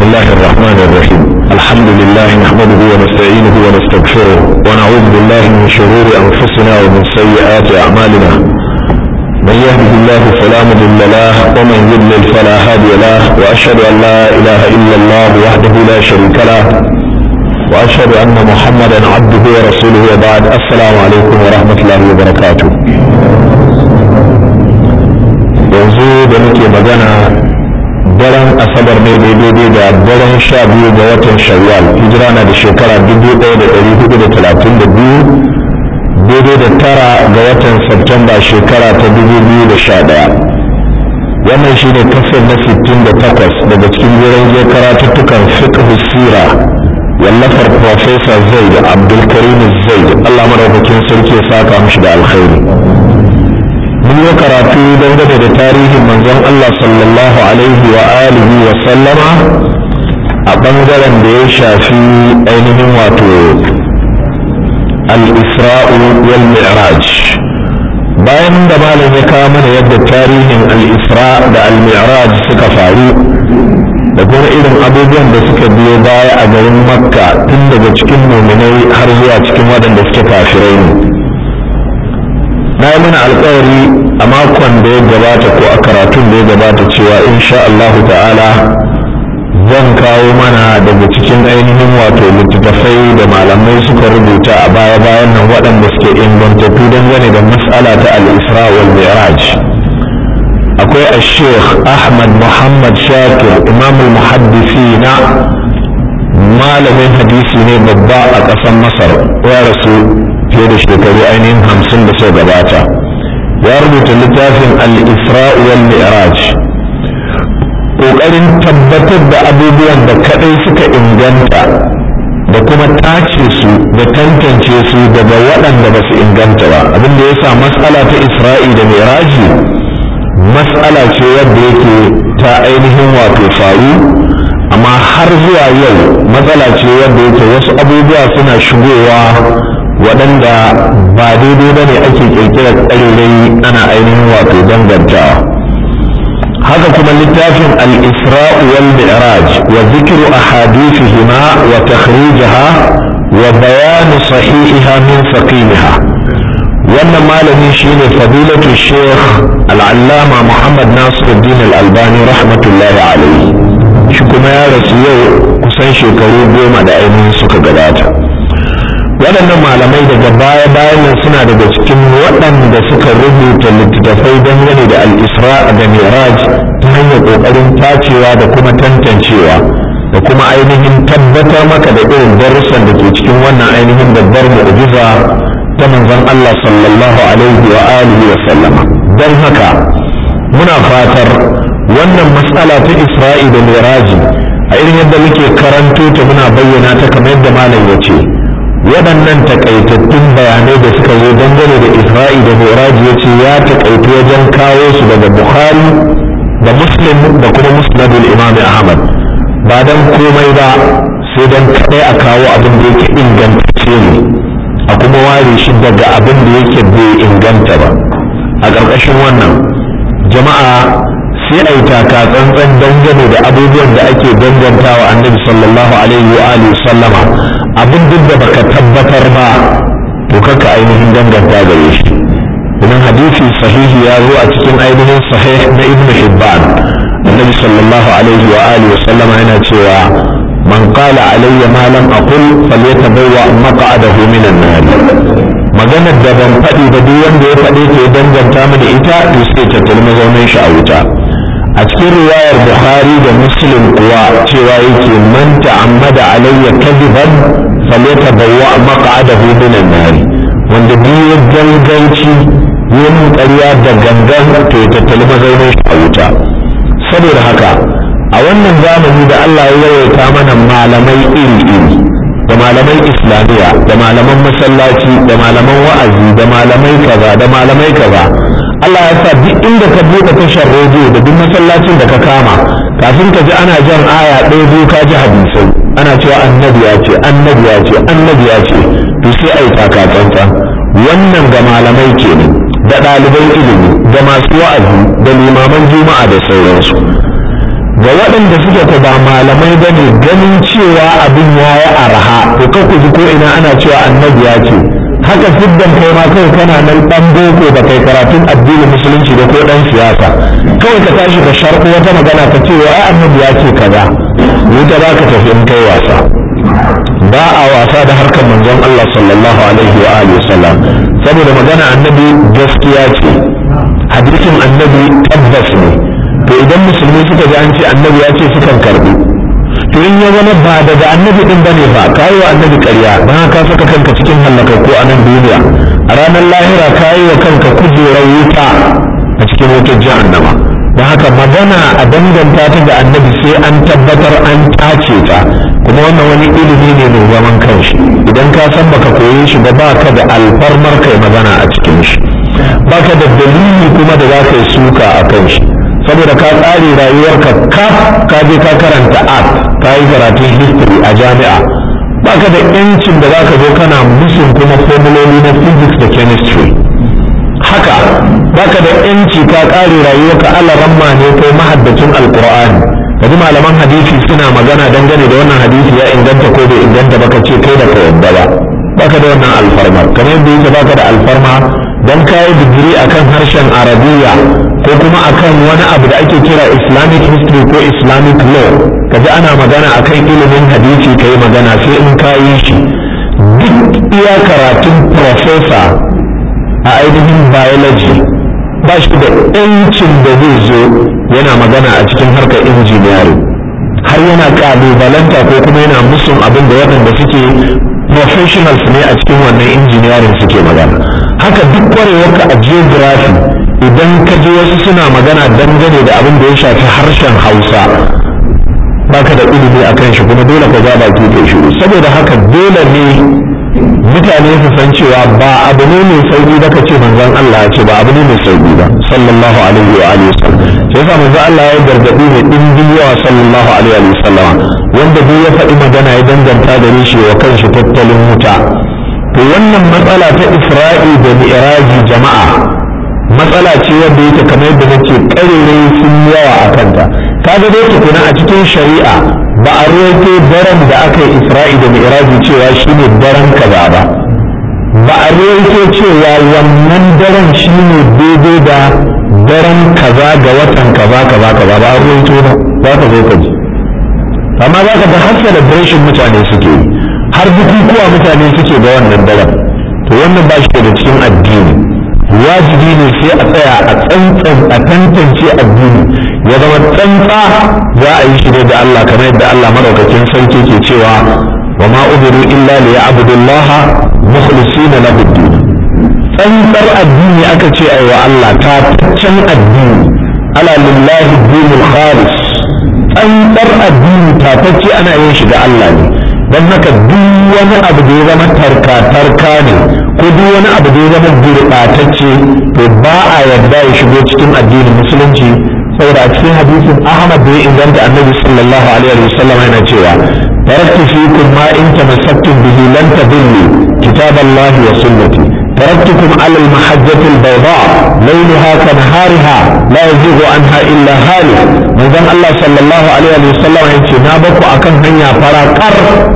الله الرحمن الرحيم الحمد لله نحمده ونستعينه ونستغفره ونعوذ بالله من شرور أنفسنا ومن سيئات أعمالنا من يهده الله فلا مضل له ومن يضلل فلا هادي له وأشهد أن لا إله إلا الله وحده لا شريك له وأشهد أن محمدا عبده ورسوله وبعد السلام عليكم ورحمة الله وبركاته yanzu da muke magana daren asabar ne daidai da daren sha biyu ga watan shawwal hijira na da shekara dubu ɗaya da ɗari hudu da talatin da biyu daidai da tara ga watan Septemba shekara ta dubu biyu da sha ɗaya wannan shi ne kasar na sittin da takwas daga cikin wurin je karatuttukan fiqh sira wallafar profesa zaid abdulkarim zaid allah maraukakin sarki ya saka mishi da alkhairi mun yi karatu dangane da tarihin manzon Allah sallallahu alaihi wa alihi wa sallama a ɓangaren da ya shafi ainihin wato al-isra'u wal mi'raj bayan da malam ya kawo mana yadda tarihin al-isra da al-mi'raj suka faru da kuma irin abubuwan da suka biyo baya a garin makka tun daga cikin muminai har zuwa cikin waɗanda suke kafirai ne na yi mana alkawari a makon da ya gabata ko a karatun da ya gabata cewa insha Allah ta'ala zan kawo mana daga cikin ainihin wato littattafai da malamai suka rubuta a baya-bayan nan waɗanda suke ingantattu dangane da mas'ala ta al-isra wal mi'raj akwai a sheikh ahmad muhammad shakir imamul muhaddisina malamin hadisi ne babba a ƙasar masar ya rasu fiye da shekaru ainihin hamsin da suka gabata ya rubuta littafin al-isra'u wal mi'raj ƙoƙarin tabbatar da abubuwan da kaɗai suka inganta da kuma tace su da tantance su daga waɗanda ba su inganta ba abin da ya sa matsala ta isra'i da mi'raji matsala ce wadda yake ta ainihin wato faru amma har zuwa yau matsala ce wadda yake wasu abubuwa suna shigowa waɗanda ba daidai ba ne ake ƙirƙirar ƙarirai ana ainihin wato dangantawa haka kuma littafin al-isra'u wal mi'raj wa zikru ahadithihima wa takhrijaha wa bayan sahihiha min saqimiha wannan malami shine fadilatu sheikh al-allama muhammad nasiruddin al-albani rahmatullahi alayhi shi kuma ya rasu yau kusan shekaru goma da ainihin suka gabata waɗannan malamai daga baya-bayan nan suna daga cikin waɗanda suka rubuta littattafai dangane da al-isra da miraj ta hanyar ƙoƙarin tacewa da kuma tantancewa da kuma ainihin tabbatar maka da irin darussan da ke cikin wannan ainihin babbar mu'jiza ta manzon Allah sallallahu alaihi wa alihi wa sallama don haka muna fatar wannan matsala ta isra'i da miraji a irin yadda muke karanto ta muna bayyana ta kamar yadda malam ya ce waɗannan takaitattun bayanai da suka zo dangane da isra'i da miraji ya ce ya takaitu wajen kawo su daga bukhari da muslim da kuma musnadul imam ahmad ba don komai ba sai don kaɗai a kawo abin da yake ingantacce ne a kuma ware shi daga abin da yake bai inganta ba a ƙarƙashin wannan jama'a sai a yi taka tsantsan dangane da abubuwan da ake dangantawa annabi sallallahu alaihi wa alihi sallama abin duk da baka tabbatar ba to kaka ainihin danganta gare shi idan hadisi sahihi ya zo a cikin ainihin sahih na ibnu hibban annabi sallallahu alaihi wa alihi sallama yana cewa man qala alayya ma lam aqul falyatabawwa maq'adahu minan nar maganar da ban faɗi ba duk wanda ya faɗe ta ya danganta mini ita to sai ta talma zaunin shi a wuta a cikin riwayar bukhari da muslim kuwa cewa yake man ta'ammada alayya kadiban falyatabawwa maq'adahu minan nar wanda biyu ganganci yin ƙarya da gangan to ya tattali mazaunin shi a wuta saboda haka a wannan zamani da Allah ya yawaita mana malamai iri-iri da malaman islamiyya da malaman masallaci da malaman wa'azi da malamai kaza da malamai kaza Allah ya sa duk inda ka buɗe tashar rediyo da duk masallacin da ka kama kafin ka ji ana jan aya ɗaya biyu ka ji hadisai ana cewa annabi ya ce annabi ya ce annabi ya ce to sai a yi takatsantsan wannan ga malamai kenan da ɗaliban ilimi da masu wa'azi da limaman juma'a da sauransu ga waɗanda suke ku ba malamai ba ne ganin cewa abin ya yi arha to kan ku ji ko ina ana cewa annabi ya ce haka siddan kai ma kawai kana nan ɗan boko ba kai karatun addinin musulunci da ko ɗan siyasa kawai ka tashi ka sharko wata magana ka ce wa ai annabi ya ce kaza wuta za ka tafi in kai wasa ba a wasa da harkar manzon Allah sallallahu alaihi wa alihi wasallam saboda magana annabi gaskiya ce hadisin annabi tabbas ne to idan musulmi suka ji an ce annabi ya ce sukan karbi to in ya zama ba daga annabi din bane ba kayi wa annabi ƙarya don ka saka kanka cikin ko a nan duniya a ranar lahira kayi wa kanka kujerar wuta a cikin wutar jahannama don haka magana a danganta ta ga annabi sai an tabbatar an tace ta kuma wannan wani ilimi ne mai zaman kanshi idan ka san baka koye shi ba baka da alfarmar kai magana a cikin shi baka da dalili kuma da za ka yi suka a kan shi saboda ka tsare rayuwarka kaf ka je ka karanta art ka yi karatun history a jami'a baka da yancin da za ka zo kana musun kuma formuloli na physics da chemistry haka baka da yanci ka kare rayuwarka alaramma ne ko mahaddacin alqur'ani kaji malaman hadisi suna magana dangane da wannan hadisi ya inganta ko bai inganta baka ce kai da ka yadda ba baka da wannan alfarma kamar yadda yake baka da alfarma dan kayi digiri akan harshen arabiya ko kuma akan wani abu da ake kira islamic history ko islamic law kaji ana magana akan ilimin hadisi kai magana sai in kayi shi duk iya karatun professor a ainihin biology ba shi da yancin da zai zo yana magana a cikin harkar engineering har yana kalubalanta ko kuma yana musun abin da waɗanda suke professionals ne a cikin wannan engineering suke magana haka duk kwarewarka a geography idan ka je wasu suna magana dangane da abin da ya shafi harshen hausa baka da ilimi a kan shi kuma dole ka ja baki kai shiru saboda haka dole ne mutane su san cewa ba abu ne mai sauki da ka ce manzon Allah ya ce ba abu ne mai sauki ba sallallahu alaihi wa alihi wasallam sai yasa manzon Allah ya gargadi ne dimbin yawa sallallahu alaihi wa sallam wanda duk ya faɗi magana ya danganta da shi wa kanshi tattalin wuta to wannan matsala ta Isra'i da Mi'raji jama'a matsala ce wanda yake kamar yadda nake karere sun yawa a kanta kaga dai tukuna a cikin shari'a ba a roƙo daren da aka yi isra'i da mi'raji cewa shine daren kaza ba ba a roƙo cewa wannan daren shine daidai da daren kaza ga watan kaza kaza kaza ba a roƙo ba za ka zo ka ji amma za ka ga har celebration mutane suke yi har bukukuwa mutane suke da wannan daren to wannan ba shi da cikin addini wajibi ne sai a tsaya a tsantsan a tantance addini ya zama tsantsa za a yi shi da Allah kamar yadda Allah madaukakin sarki ke cewa wa ma umiru illa li ya'budullaha mukhlisina lahu din tsantsar addini aka ce ai wa Allah ta taccen addini ala lillahi dinul khalis tsantsar addini ta tacce ana yin shi ga Allah ne don haka duk wani abu da ya zama tarka tarka ne ko duk wani abu da ya zama gurɓatacce to ba a yarda ya shigo cikin addinin musulunci saboda a cikin hadisin Ahmad da ya inganta annabi sallallahu alaihi wa sallam yana cewa taraktu fikum ma in tamassaktum bihi lan tadillu kitaballahi wa sunnati تركتكم على المحجة البيضاء ليلها كنهارها لا يزيغ عنها إلا هالك من الله صلى الله عليه وسلم يقول نابكو أكن هنيا فراكر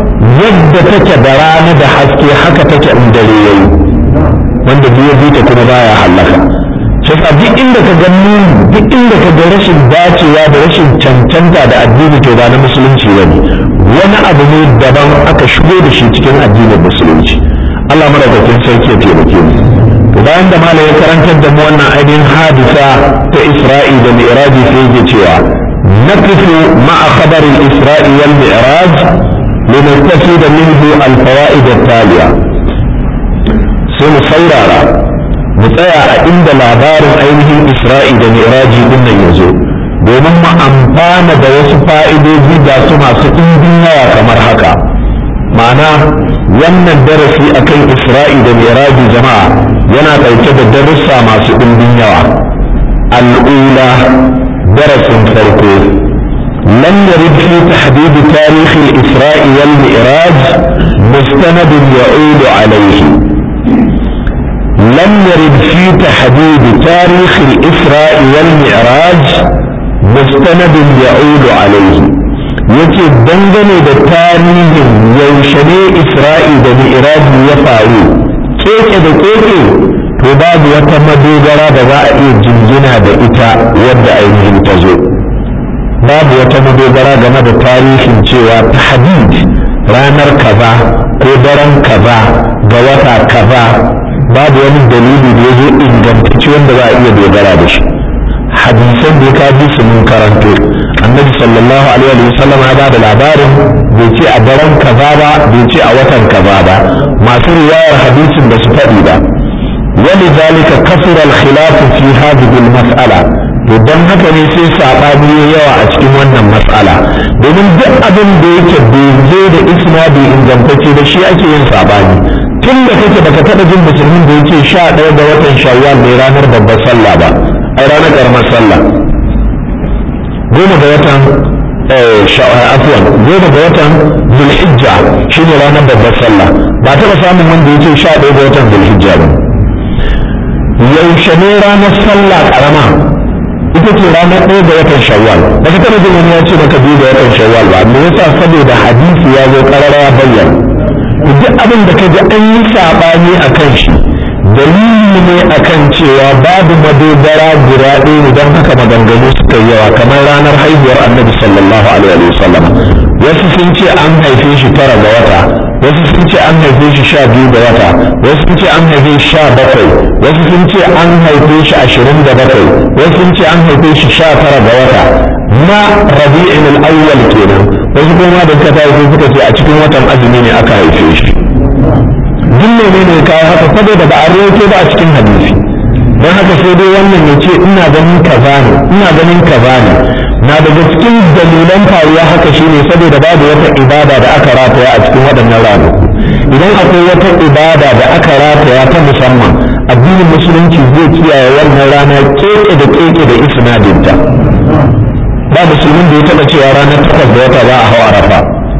يد تكدران ده حسكي حكا تكأندريي wanda duk ya ta kuma baya hallaka shi yasa duk inda ka ga duk inda ka ga rashin dacewa da rashin cancanta da addini to ba na musulunci bane wani abu ne daban aka shigo da shi cikin addinin musulunci Allah madaukakin sarki ya taimake mu to bayan da malam ya karantar da mu wannan ainihin hadisa ta Isra'i da Mi'raj sai yake cewa naqifu ma'a khabar al-Isra'i wal Mi'raj linastafida minhu al-fawaid at-taliya sai mu saurara mu tsaya a inda labarin ainihin Isra'i da Mi'raj din nan yazo domin mu amfana da wasu fa'idoji da su masu ɗimbin yawa kamar haka ma'ana wannan darasi akan isra'i da miraji jama'a yana ɗauke da darussa masu ɗimbin yawa al'ula darasin farko لم يرد في تحديد تاريخ الإسراء والمئراج مستند يعود عليه لم يرد في تحديد تاريخ الإسراء والمعراج mustanadin ya'udu alaihi yace dangane da tarihin yaushe ne isra'i da mi'raji ya faru keke da keke to babu wata madogara da za a iya jingina da ita wadda ainihin ta zo babu wata madogara game da tarihin cewa ta hadid ranar kaza ko daren kaza ga wata kaza babu wani dalili da ya zo ingantacce wanda za a iya dogara da shi hadisan da ya kaji su mun karanto annabi sallallahu alaihi wa sallam ya bada labarin bai ce a daren kaza ba bai ce a watan kaza ba masu riwayar hadisin da su faɗi ba ولذلك كثر الخلاف في هذه المسألة to don haka ne sai saɓani ya yawa a cikin wannan matsala domin duk abin da yake bai zo da isnadi ingantacce da shi ake yin saɓani tun da kake baka taɓa jin musulmin da yake sha ɗaya ga watan shawwal ne ranar babbar sallah ba ai ranar ƙaramar sallah goma ga watan afwan goma ga watan zulhijja shine ranar babbar sallah ba taɓa samun wanda yake sha ɗaya ga watan zulhijja ba yaushe ne ranar sallah ƙarama ita ce ranar ɗaya ga watan shawwal ba ka taɓa jin wani ya ce maka biyu ga watan shawwal ba me yasa saboda hadisi ya zo ƙarara ya bayyana duk abin da ka ji an yi saɓani a kan shi dalili ne akan cewa babu madogara guda ɗaya ne don haka maganganu suka yi yawa kamar ranar haihuwar annabi sallallahu alaihi wa sallam wasu sun ce an haife shi tara ga wata wasu sun ce an haife shi sha biyu ga wata wasu sun ce an haife shi sha bakwai wasu sun ce an haife shi ashirin da bakwai wasu sun ce an haife shi sha tara ga wata na rabi'in al-awwal kenan wasu kuma da suka tafi suka ce a cikin watan azumi ne aka haife shi duk ne ne kawo haka saboda ba a rawaito ba a cikin hadisi don haka sai dai wannan ya ce ina ganin kaza ne ina ganin kaza ne na daga cikin dalilan faruwa haka shine saboda babu wata ibada da aka rataya a cikin waɗannan ranaku idan akwai wata ibada da aka rataya ta musamman addinin musulunci zai kiyaye wannan rana keke da keke da isnadinta ba musulmin da ya taɓa cewa ranar takwas da wata ba a hawa arafa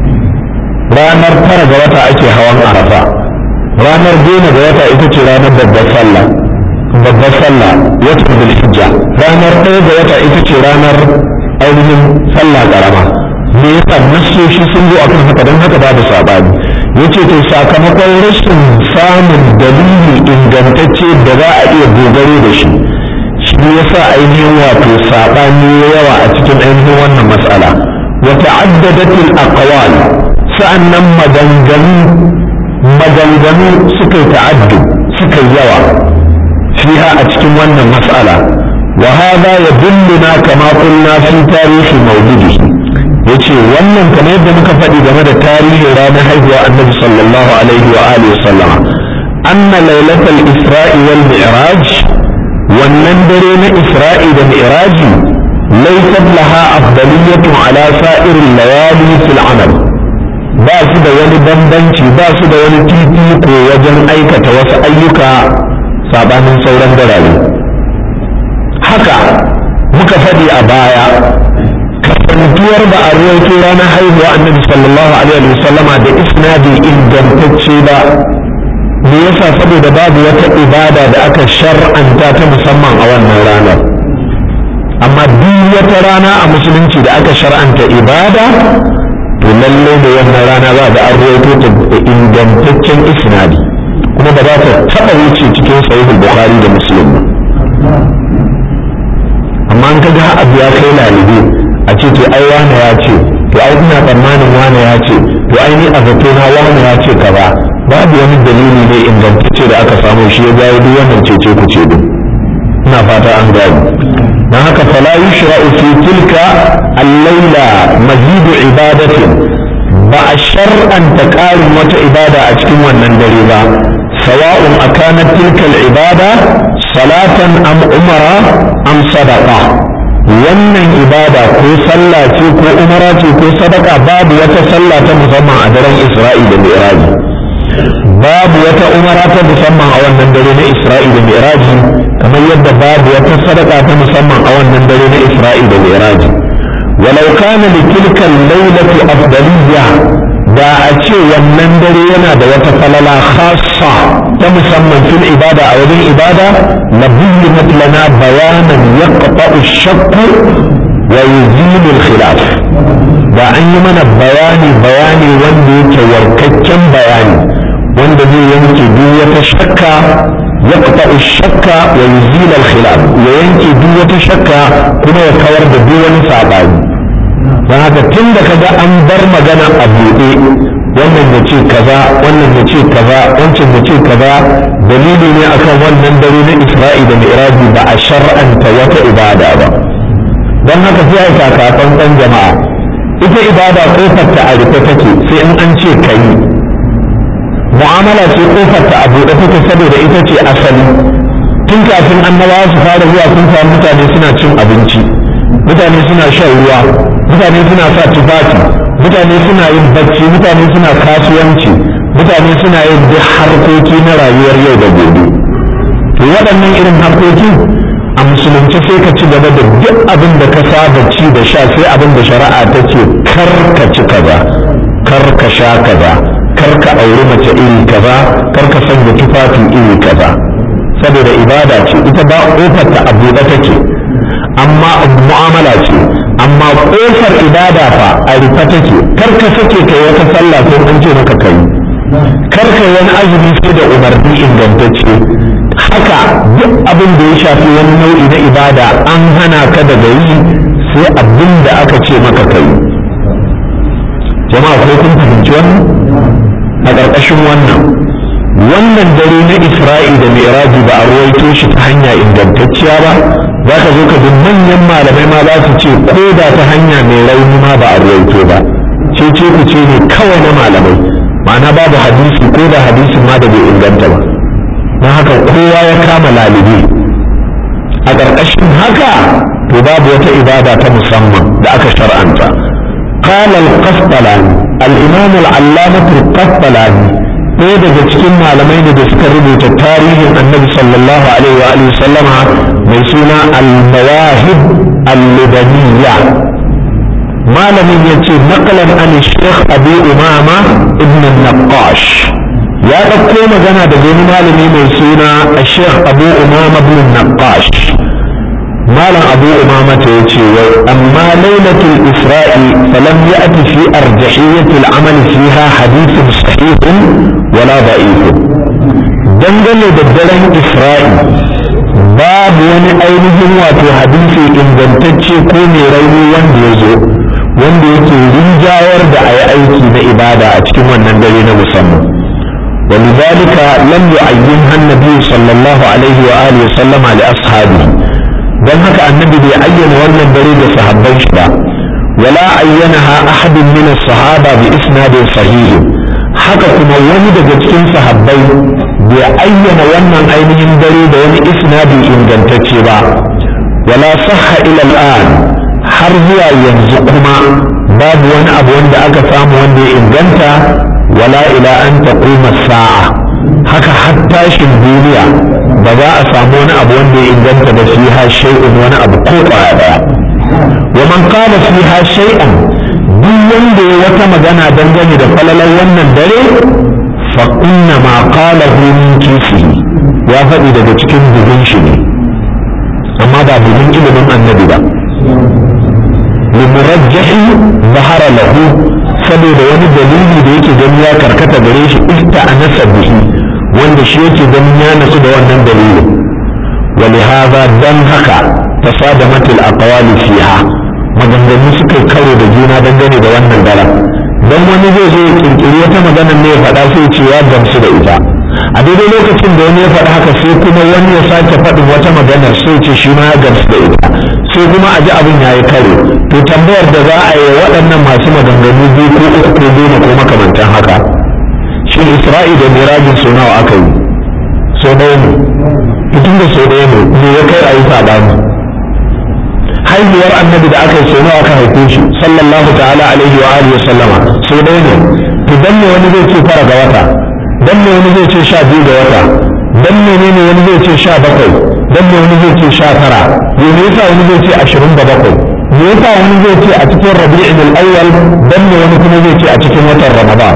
ranar tara ga wata ake hawan arafa ranar goma ga wata ita ce ranar babbar sallah babbar sallah wata zulhijja ranar ɗaya ga wata ita ce ranar ainihin sallah karama me yasa nassoshi sun zo akan haka don haka babu sabani yace to sakamakon rashin samun dalili ingantacce da za a iya dogaro da shi shi yasa ainihin wato sabani yawa a cikin ainihin wannan matsala wa ta'addadatil aqwal sa'annan maganganu maganganu suka yi ta'addu suka yi yawa fiha a cikin wannan mas'ala wa hadha yadulluna kama qulna fi tarihi mawlidihi yace wannan kamar yadda muka faɗi game da tarihin ranar haihuwa annabi sallallahu alaihi wa alihi sallama anna lailatul isra'i wal mi'raj wannan dare na isra'i da mi'raji laysat laha afdaliyatun ala sa'iril layali fil amal ba su da wani bambanci ba su da wani fifiko wajen aikata wasu ayyuka sabanin sauran darare haka muka faɗi a baya kasantuwar ba a ruwaito ranar haihuwa annabi sallallahu alaihi wa sallama da isnadi ingantacce ba me yasa saboda babu wata ibada da aka shar'anta ta musamman a wannan ranar amma duk wata rana a musulunci da aka shar'anta ibada to lallai da wannan rana za ga an ruwaito ta da ingantaccen isnadi kuma ba za ta taɓa wuce cikin sahihul bukhari da muslim ba amma an kaga abu ya kai lalibe a ce to ai wane ya ce to ai ina tsammanin wane ya ce to ai ni a zato na wane ya ce ka ba babu wani dalili ne ingantacce da aka samu shi ya jawo duk wannan cece ku ce din ina fata an gani dan haka fala yushra'u fi tilka al-laila mazidu ibadatin ba a shar'anta ƙarin wata ibada a cikin wannan dare ba sawa'un akanat tilka al-ibada salatan am umara am sadaqa wannan ibada ko sallah ce ko umara ce ko sadaka babu wata sallah ta musamman a daren isra'i da mi'raji babu wata umara ta musamman a wannan dare na isra'i da mi'raji kamar yadda babu wata sadaka ta musamman a wannan dare na isra'i da mi'raji walau kana li tilka al-lailati afdaliyya da a ce wannan dare yana da wata falala khassa ta musamman fil ibada a wajen ibada la bayyinat lana bayanan yaqta'u ash-shakk wa yuzilul khilaf da an yi mana bayani bayani wanda yake warkakken bayani wanda zai yanke duk wata shakka ya kafa shakka wa yuzilul khilaf ya yanke duk wata shakka kuma ya kawar da duk wani sabani don haka tun da kaga an bar magana a buɗe wannan ya ce kaza wannan ya ce kaza wancan ya ce kaza dalili ne akan wannan dare na isra'i da mi'raji ba a shar'anta wata ibada ba don haka sai a kakakan ɗan jama'a ita ibada kofar ta a rufe take sai in an ce ka yi mu'amala ce kofar ta a buɗe take saboda ita ce asali tun kafin annabawa su fara zuwa sun samu mutane suna cin abinci mutane suna shan ruwa mutane suna sa tufafi mutane suna yin bacci mutane suna kasuwanci mutane suna yin duk harkoki na rayuwar yau da gobe to waɗannan irin harkoki a musulunci sai ka ci gaba da duk abin da ka saba ci da sha sai abin da shari'a ta ce kar ka ci kaza kar ka sha kaza kar ka auri mace iri kaza kar ka sanya tufafi iri kaza saboda ibada ce ita ba kofar ta a buɗe take amma mu'amala ce amma kofar ibada fa a rufe take kar ka sake kai wata sallah ko an ce maka kai kar ka wani azumi sai da umarni ingantacce haka duk abin da ya shafi wani nau'i na ibada an hana ka daga yi sai abin da aka ce maka kai jama'a ko kun fahimci wannan a ƙarƙashin wannan wannan dare na isra'i da mi'raji ba a ruwaito shi ta hanya ingantacciya ba za ka zo ka ji manyan malamai ma za su ce ko da ta hanya mai rauni ma ba a ruwaito ba ce ce ku ce ne kawai na malamai ma'ana babu hadisi ko da hadisin ma da bai inganta ba don haka kowa ya kama lalibi a ƙarƙashin haka to babu wata ibada ta musamman da aka shar'anta قال القسطلاني الإمام العلامة القسطلاني ɗaya daga cikin malamai ne da suka rubuta tarihin annabi sallallahu alaihi wa alihi sallama mai suna al-mawahib al-libaniyya malamin ya ce naqalan an sheikh abu umama ibn naqash ya ɗauko magana da wani malami mai suna sheikh abu umama ibn naqash malam abu umama ta yace wai amma lailatul isra'i falam ya'ti fi arjahiyyati al-amal fiha hadithun sahihun wala da'ifun dangane da daren isra'i babu wani ainihin wato hadisi ingantacce ko mai rauni wanda ya zo wanda yake rinjawar da a yi aiki na ibada a cikin wannan dare na musamman ولذلك لم يعينها النبي صلى الله عليه وآله وسلم لأصحابه don haka annabi bai ayyana wannan dare da sahabban shi ba wala ayyanaha ahadun min as-sahaba bi isnadin sahih haka kuma wani daga cikin sahabbai bai ayyana wannan ainihin dare da wani isnadi ingantacce ba wala sahha ila al-an har zuwa yanzu kuma babu wani abu wanda aka samu wanda ya inganta wala ila an taquma sa'a haka har tashin duniya ba za a samu wani abu wanda ya inganta da fiha shay'un wani abu ko kwaya daya wa man qala fiha shay'an duk wanda ya wata magana dangane da falalar wannan dare fa inna ma qalahu min kisihi ya faɗi daga cikin bugun shi ne amma ba bugun ilimin annabi ba limurajjahi zahara lahu saboda wani dalili da yake gani ya karkata gare shi ista anasa bihi wanda shi yake ganin ya nasu da wannan dalilin wani haza don haka ta sada matil aqwali fiha maganganu suka yi karo da juna dangane da wannan daren don wani zai zo ya kirkiri wata maganar ne ya faɗa sai ce ya gamsu da ita a daidai lokacin da wani ya faɗa haka sai kuma wani ya sake faɗin wata maganar sai ce shi ma ya gamsu da ita sai kuma a ji abin ya yi karo to tambayar da za a yi waɗannan masu maganganu biyu ko uku ko goma ko makamantan haka shin isra'i da mirajin sau nawa aka yi sau ɗaya ne mutum da sau ɗaya ne me ya kai a yi saɓani haihuwar annabi da aka yi sau nawa aka haife shi sallallahu ta'ala alaihi wa alihi sallama sau ɗaya ne to dan me wani zai ce fara ga wata dan me wani zai ce sha biyu ga wata dan me ne wani zai ce sha bakwai dan me wani zai ce sha tara me yasa wani zai ce ashirin da bakwai me yasa wani zai ce a cikin rabi'in al-awwal dan me wani kuma zai ce a cikin watan ramadan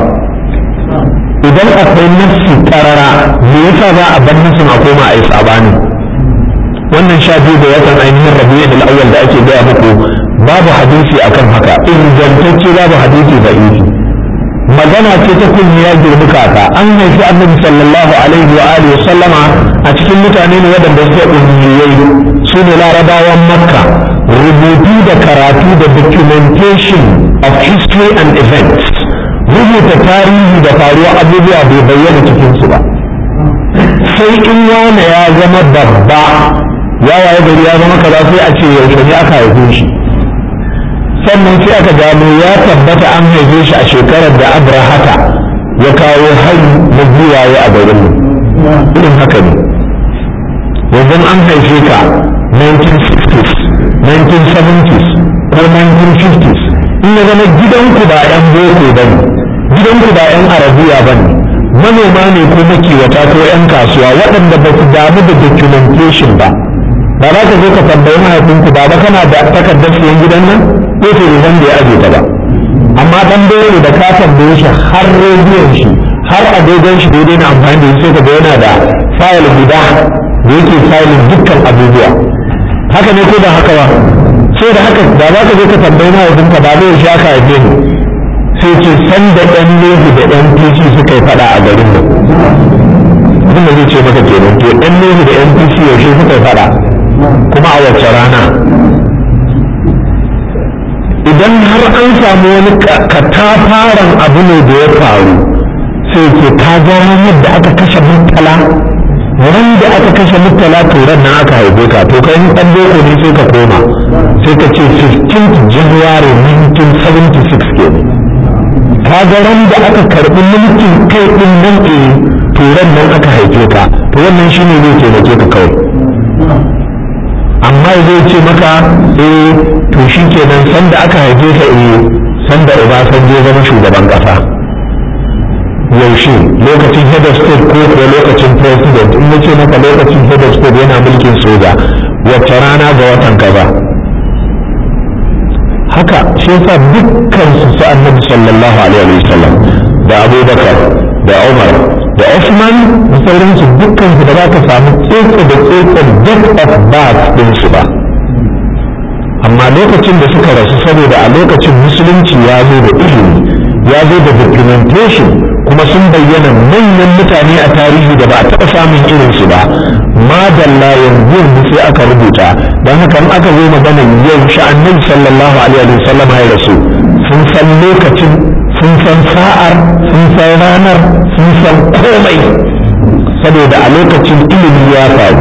idan akwai nassi karara me yasa za a bar nassin a koma a yi sabani wannan sha biyu da watan ainihin rabi'ul al-awwal da ake gaya muku babu hadisi akan haka ingantacce babu hadisi da isi magana ce ta kunni ya girmi kaka an haifi annabi sallallahu alaihi wa alihi wa sallama a cikin mutane ne waɗanda suke ummiyai su ne larabawan makka rubutu da karatu da documentation of history and events rubuta tarihi da faruwa abubuwa bai bayyana cikinsu ba sai in wane ya zama babba ya waye gari ya zama kaza sai a ce yaushe ne aka haife shi sannan sai aka gano ya tabbata an haife shi a shekarar da abrahata ya kawo hari na giwaye a garin irin haka ne yanzu an haife ka 1960s 1970s ko 1950s in ya zama gidanku ba 'yan boko ba ne gidanku ba 'yan arabiya ba ne manoma ne ko makiwata ko 'yan kasuwa waɗanda ba su damu da documentation ba ba za ka zo ka tambayi mahaifinku ba ba kana da takardar siyan gidan nan ko ce da da ya aje ta ba amma dan dole da ka tambaye shi har rediyon shi har agogon shi daidai na amfani da sai ka ga yana da fayil guda da yake fayilin dukkan abubuwa haka ne ko ba haka ba sai da haka da za ka zo ka tambayi mahaifinka ba zai sha ka haife ni sai ce san da ɗan nehu da ɗan pc suka yi faɗa a garin nan abin da zai ce maka kenan to ɗan nehu da ɗan pc yaushe suka yi faɗa kuma a wacce rana idan har an samu wani katafaren abu ne da ya faru sai ke ka ga ranar da aka kashe murtala ran da aka kashe murtala to ran nan aka haife ka to kai dan boko ne sai ka koma sai ka ce 15th January 1976 ke ka ga ran da aka karbi mulkin kai din nan eh to ran nan aka haife ka to wannan shine zai taimake ka kawai amma zai ce maka eh to shi kenan sanda aka haife ka eh sanda Obasanjo zama shugaban kasa yaushe lokacin head of state ko kuwa lokacin president in nace maka lokacin head of state yana mulkin soja wacce rana ga watan kaza haka shi yasa dukkan su su annabi sallallahu alaihi wasallam da abubakar da umar da Osman da sauransu dukkan su da za ka samu tsetse da tsetsen date of birth din su ba amma lokacin da suka rasu saboda a lokacin musulunci ya zo da ilimi ya zo da documentation kuma sun bayyana manyan mutane a tarihi da ba a taɓa samun irinsu ba madalla yanzu yanzu sai aka rubuta don haka in aka zo magana yau sha'annin sallallahu alaihi wa sallam ya rasu sun san lokacin sun san sa'ar sun san ranar sun san komai saboda a lokacin ilimi ya faru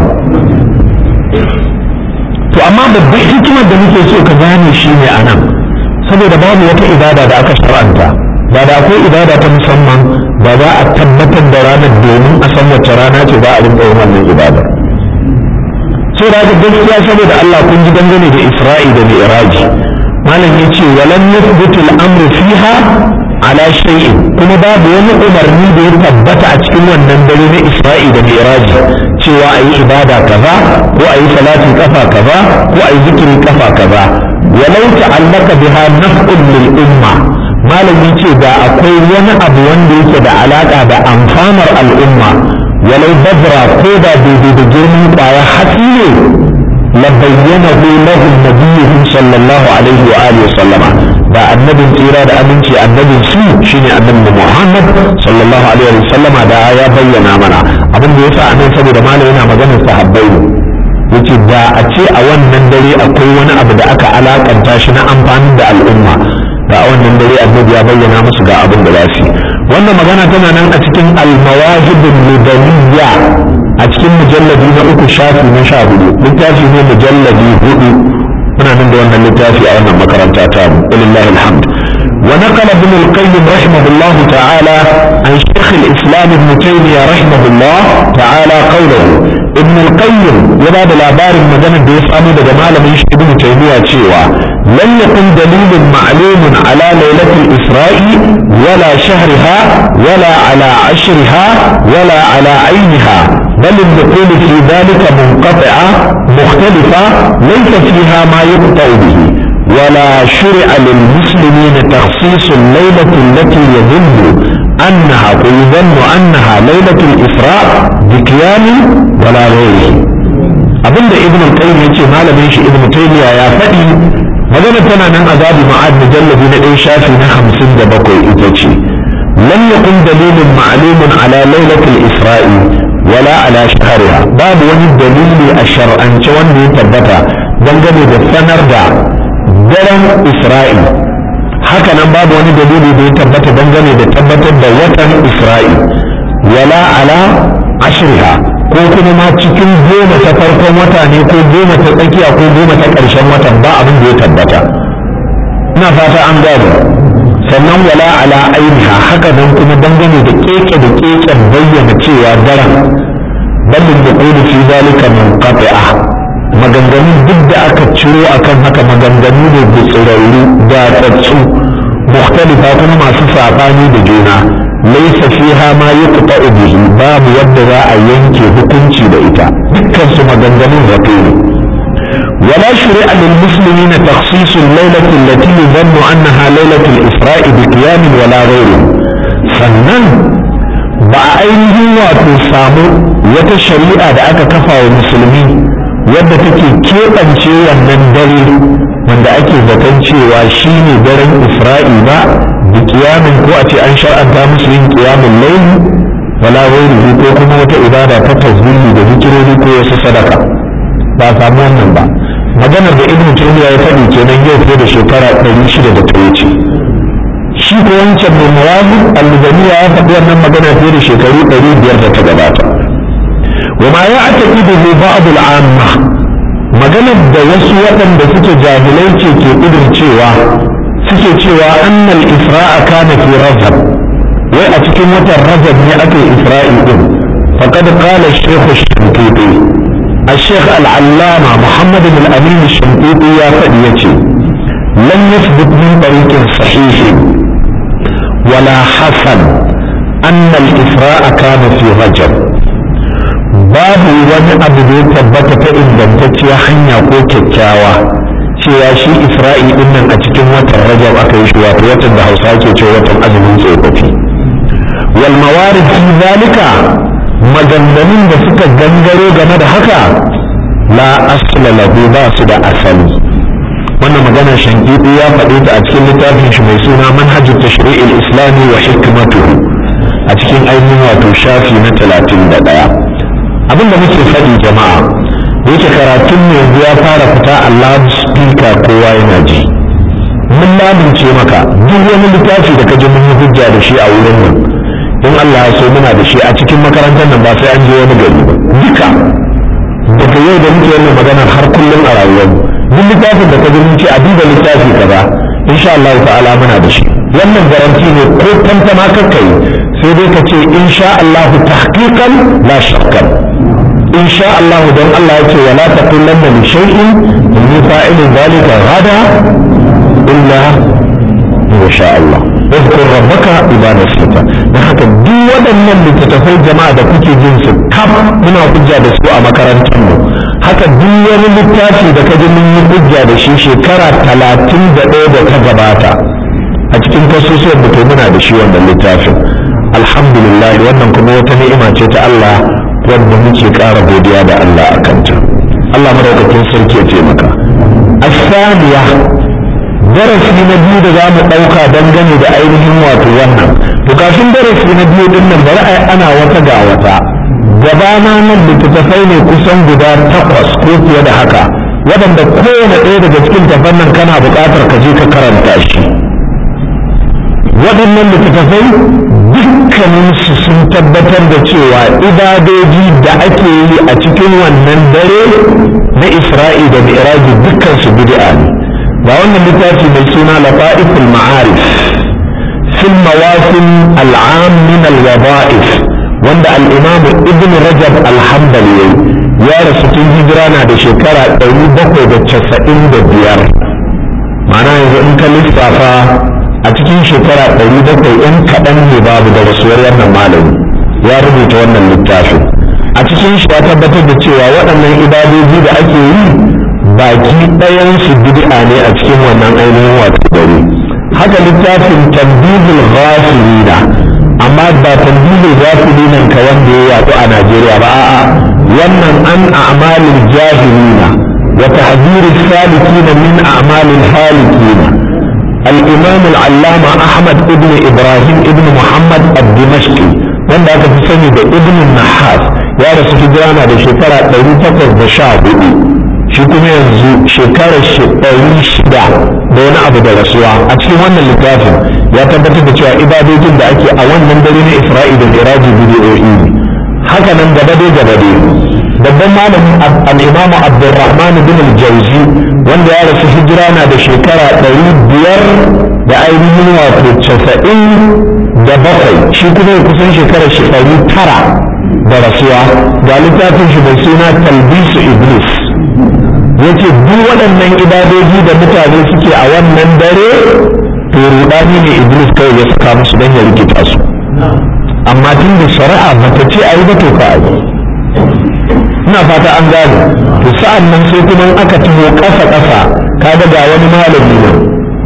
to amma babban hikimar da muke so ka gane shi ne a nan saboda babu wata ibada da aka shar'anta ba da akwai ibada ta musamman ba za a tabbatar da ranar domin a san wacce rana ce za a rinka yin wannan ibada sai da gaskiya saboda Allah kun ji dangane da Isra'i da Mi'raji malam ya ce walan yuthbitu al-amru fiha ala shay'in kuma babu wani umarni da ya tabbata a cikin wannan dare na Isra'i da Mi'raji cewa ayi ibada kaza ko ayi salatin kafa kaza ko ayi zikirin kafa kaza walau ta'allaka biha naf'un lil umma malam ya ce da akwai wani abu wanda yake da alaka da amfanar al'umma walau bazra ko da daidai da girman kwaya hatsi ne la bayyanahu lahum nabiyuhum sallallahu alaihi wa alihi sallama da annabin tsira da aminci annabin su shine annabi Muhammad sallallahu alaihi wa sallama da ya bayyana mana abin da yasa anan saboda malam yana maganar sahabbai ne yace da a ce a wannan dare akwai wani abu da aka alakanta shi na amfani da al'umma da a wannan dare annabi ya bayyana musu ga abin da za su yi wannan magana tana nan a cikin almawahibul ludaniya a cikin mujalladi na uku shafi na sha hudu littafi ne mujalladi hudu muna nan da wannan littafi a wannan makaranta ta mu lillahi alhamd ونقل ابن القيم رحمه الله تعالى عن شيخ الإسلام ابن تيمية رحمه الله تعالى قوله ابن القيم يبعد الأبار المدنة بيسأمه بجمال من ابن تيمية تشيوى لم يكن دليل معلوم على ليلة الإسراء ولا شهرها ولا على عشرها ولا على عينها بل النقول في ذلك منقطعة مختلفة ليس فيها ما يقطع به ولا شرع للمسلمين تخصيص الليلة التي يظن أنها ويظن أنها ليلة الإسراء بكيان ولا غيره abinda ibn al-qayyim yace malamin shi ibn taymiya ya faɗi magana tana nan azabi ma'ad mujallabi na ɗaya shafi na hamsin da bakwai ita ce lam yakun dalilin ma'lumun ala lailatul isra'i wala ala shahriha babu wani dalili a shar'ance wanda ya tabbata dangane da sanar da daren isra'i haka nan babu wani dalili da ya tabbata dangane da tabbatar da watan isra'i wala ala ashriha ko kuma ma cikin goma ta farkon wata ne ko goma ta tsakiya ko goma ta ƙarshen watan ba abin da ya tabbata ina fata an gano sannan wala ala ainiha haka nan kuma dangane da keke da keken bayyana cewa daren ballin da ƙoli fi zalika munqati'a maganganun duk da aka ciro akan haka maganganu ne da tsirarru da tsatsu mukhtalifa kuma masu saɓani da juna laisa fiha ma yuqta'u bihi babu yadda za a yanke hukunci da ita dukkan su maganganun zato ne ولا شرع للمسلمين تخصيص الليلة التي يظن أنها ليلة الإسراء بقيام ولا غيره sannan ba a ainihin wato samu wata shari'a da aka kafa wa musulmi wadda take keɓance wannan dare wanda ake zaton cewa shi ne daren isra'i ba da kiyamin ko a ce an shar'anta musu yin kiyamin laili wala ghairihi ko kuma wata ibada ta tazmini da zikirori ko wasu sadaka ba samu wannan ba maganar da ibnu taymiya ya faɗi kenan yau fiye da shekara ɗari shida da ta wuce shi ko wancan mai mawazin al-lubaniya ya faɗi wannan magana fiye da shekaru ɗari biyar da ta gabata wa ma ya ataqidu ba'd al-amma maganar da wasu waɗanda suke jahilai ce ke ƙudin cewa suke cewa annal isra'a kana fi rajab wai a cikin watan rajab ne aka yi isra'i din faqad qala shaykh ash-shanqiti الشيخ العلامة محمد بن الأمين الشنقيطي يا فديتي لم يثبت من طريق صحيح ولا حسن أن الإسراء كان في رجب babu wani abu da ya tabbata ta ingantacciya hanya ko kyakkyawa cewa shi isra'i din nan a cikin watan rajab aka yi shi wato watan da hausa ke cewa watan azumin tsofaffi wal mawarid fi zalika maganganun da suka gangaro game da haka la asla lahu ba su da asali wannan magana shankidi ya faɗi ta a cikin littafin shi mai suna manhajut tashri'il islami wa hikmatuhu a cikin ainihin wato shafi na talatin da ɗaya abin da muke faɗi jama'a da yake karatun mu yanzu ya fara fita a loudspeaker kowa yana ji mun lamince maka duk wani littafi da ka ji mun yi hujja da shi a wurin nan in Allah ya so muna da shi a cikin makarantar nan ba sai an je wani gari ba duka daga yau da muke wannan magana har kullum a rayuwar duk littafin da ka ji mun ce a duba littafi kaza insha Allah ta'ala muna da shi wannan garanti ne ko tantama kakkai sai dai ka ce insha Allah tahqiqan la shakkan insha Allah don Allah yake wala taqulanna li shay'in inni fa'ilun dhalika ghada illa insha Allah اذكر ربك إذا نسيت da haka duk waɗannan littattafai jama'a da kuke jin su kaf muna hujja da su a makarantar mu haka duk wani littafi da ka ji mun yi hujja da shi shekara talatin da ɗaya da ta gabata a cikin kasusuwan da muna da shi wannan littafin alhamdulillah wannan kuma wata ni'ima ce ta Allah wadda muke ƙara godiya da Allah a kanta Allah madaukakin sarki ya taimaka asaniya darasi na biyu da za mu ɗauka dangane da ainihin wato wannan to kafin darasi na biyu din nan bari ai ana wata ga wata gabana nan littattafai ne kusan guda takwas ko fiye da haka waɗanda kowane ɗaya daga cikin tafan nan kana buƙatar ka je ka karanta shi waɗannan littattafai dukkaninsu sun tabbatar da cewa ibadoji da ake yi a cikin wannan dare na isra'i da mi'raji dukkansu bid'a ne ga wannan littafi mai suna lafa'iful ma'arif fil mawasim al'am min al-wada'if wanda al-imam ibn rajab al-hanbali ya rasu tun hijira na da shekara 795 ma'ana yanzu in ka lissafa a cikin shekara ɗari bakwai ɗan kaɗan ne babu da rasuwar wannan malami ya rubuta wannan littafin a cikin shi ya tabbatar da cewa waɗannan ibadoji da ake yi baki ɗayansu bid'a ne a cikin wannan ainihin wato dare haka littafin tambihul ghafilina amma ba tambayi za ku dinan ka wanda ya yaɗu a Najeriya ba a'a wannan an a'malil jahilina wa tahdhirus salikina min a'malil halikina الإمام العلامة أحمد ابن إبراهيم ابن محمد الدمشقي wanda aka fi sani da ibn nahas ya rasu hijirana da shekara ɗari takwas da sha hudu shi kuma yanzu shekarar ɗari shida da wani abu da rasuwa a cikin wannan littafin ya tabbatar da cewa ibadojin da ake a wannan dare na isra'i da iraji bidiyoyi ne haka nan gabade gabade babban malamin al-imam abdurrahman bin al-jauzi wanda ya rasu hijira na da shekara ɗari biyar da ainihin wato casa'in da bakwai shi kuma ya kusan shekarar shi ɗari tara da rasuwa ga littafin shi mai suna talbisu iblis yace duk waɗannan ibadoji da mutane suke a wannan dare to rudani ne iblis kawai ya saka musu don ya rikita su amma tun da shari'a bata ce a yi ba to ka yi ina fata an gane to sa'an nan sai kuma aka taho ƙasa ƙasa kaga ga wani malami ne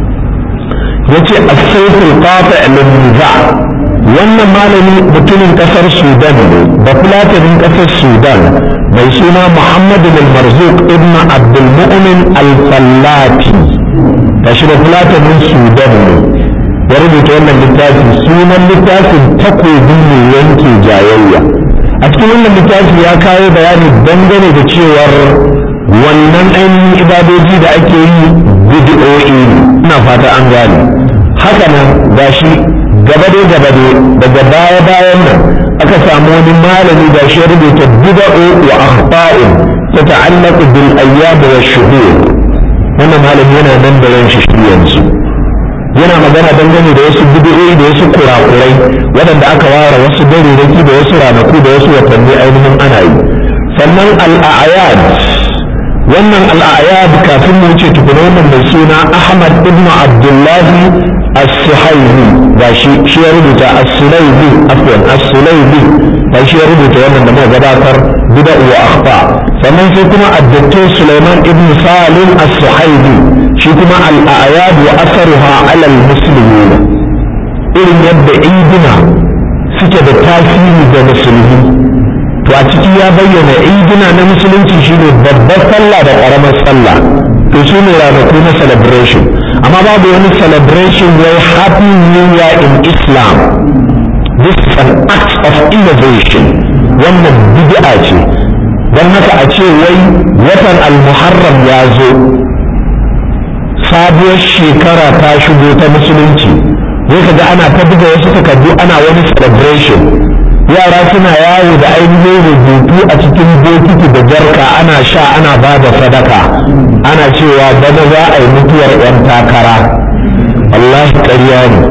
yace as-sayful qati' lin-niza wannan malami mutumin kasar Sudan ne da fulatanin kasar Sudan mai suna Muhammad al-Marzuq ibn Abdul Mu'min al-Fallati gashi da fulatanin Sudan ne ya rubuta wannan littafi sunan littafin takobin ne yanke jayayya a cikin wannan littafi ya kawo bayani dangane da cewar wannan ainihin ibadoji da ake yi bid'o'i ina fata an gane haka nan gashi gabade gabade daga baya bayan nan aka samu wani malami da shi rubuta bid'u wa akhta'u tata'allaqu bil ayyam wa shuhur wannan malami yana nan da ran shi yanzu yana magana dangane da wasu bid'o'i da wasu kurakurai waɗanda aka ware wasu daruraki da wasu ranaku da wasu watanni ainihin ana yi sannan al-a'yad wannan al-a'yad kafin mu wuce tukuna wannan mai suna Ahmad ibn Abdullahi as-suhaibi ga shi shi ya rubuta as-sulaibi afwan as-sulaibi ba shi ya rubuta wannan da muka gabatar bida wa akhta sannan sai kuma ad-doktor Sulaiman ibn Salim as-suhaibi shi kuma al-a'yad wa asaruha 'ala al-muslimin irin yadda idina suke da tasiri ga musulmi to a ciki ya bayyana idina na musulunci shine babbar sallah da karamar sallah to su ne ranaku na celebration amma babu wani celebration wai happy new year in islam this is an act of innovation wannan bid'a ce don haka a ce wai watan al-muharram ya zo sabuwar shekara ta shigo ta musulunci wai kaga ana ta buga wasu takardu ana wani celebration yara suna yawo da ainihin rubutu a cikin bokiti da jarka ana sha ana ba da sadaka ana cewa bana za a yi mutuwar 'yan takara wallahi ƙarya ne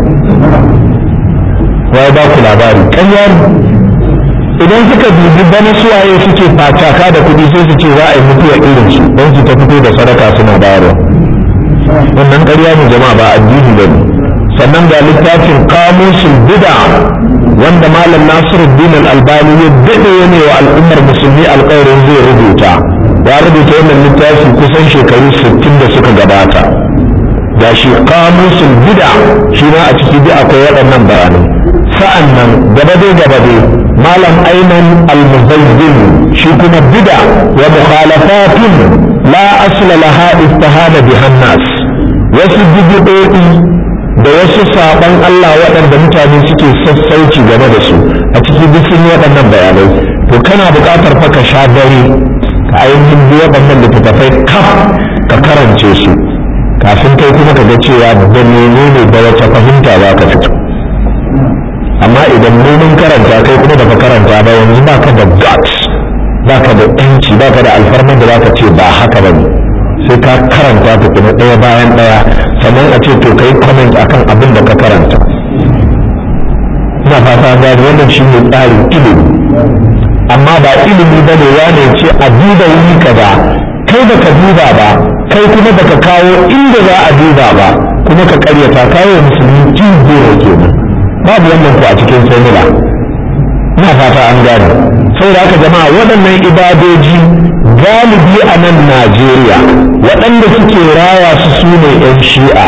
wai ba ku labari ƙarya ne idan suka dubi bana suwaye suke fataka da kuɗi sai su ce za a yi mutuwar irinsu don su ta fito da sadaka suna bayarwa wannan ƙarya ne jama'a ba addini ba ne sannan ga littafin kamusul bid'a wanda malam nasiruddin al-albani ya dade ne wa al'ummar musulmi alƙawarin zai rubuta ya rubuta wannan littafi kusan shekaru 60 da suka gabata ga shi kamusul bid'a shi ma a ciki bi akwai waɗannan bayanai sa'an nan gabade gabade malam aiman al-muzayyin shi kuma bid'a wa mukhalafatun la asla laha istihada bihan nas wasu bid'o'i da wasu saban Allah waɗanda mutane suke sassauci game da su a ciki duk sun yi waɗannan bayanai to kana buƙatar fa ka sha dare ka ainihin bi waɗannan littattafai kaf ka karance su kafin kai kuma ka ga cewa da menene da wace fahimta za ka fito amma idan mu mun karanta kai kuma baka karanta ba yanzu baka da guts baka da yanci baka da alfarman da zaka ce ba haka bane sai ka karanta ta kuma ɗaya bayan ɗaya sannan a ce to kai comment akan abin da ka karanta ina fata ga wannan shi ne tsarin ilimi amma ba ilimi ba ne wane ce a duba wuri kaza kai da ka duba ba kai kuma baka kawo inda za a duba ba kuma ka karyata kawo musulmi jin goro kenan babu wannan ku a cikin formula ina fata an gane saboda haka jama'a waɗannan ibadoji galibi a nan Najeriya waɗanda suke raya su su ne 'yan shi'a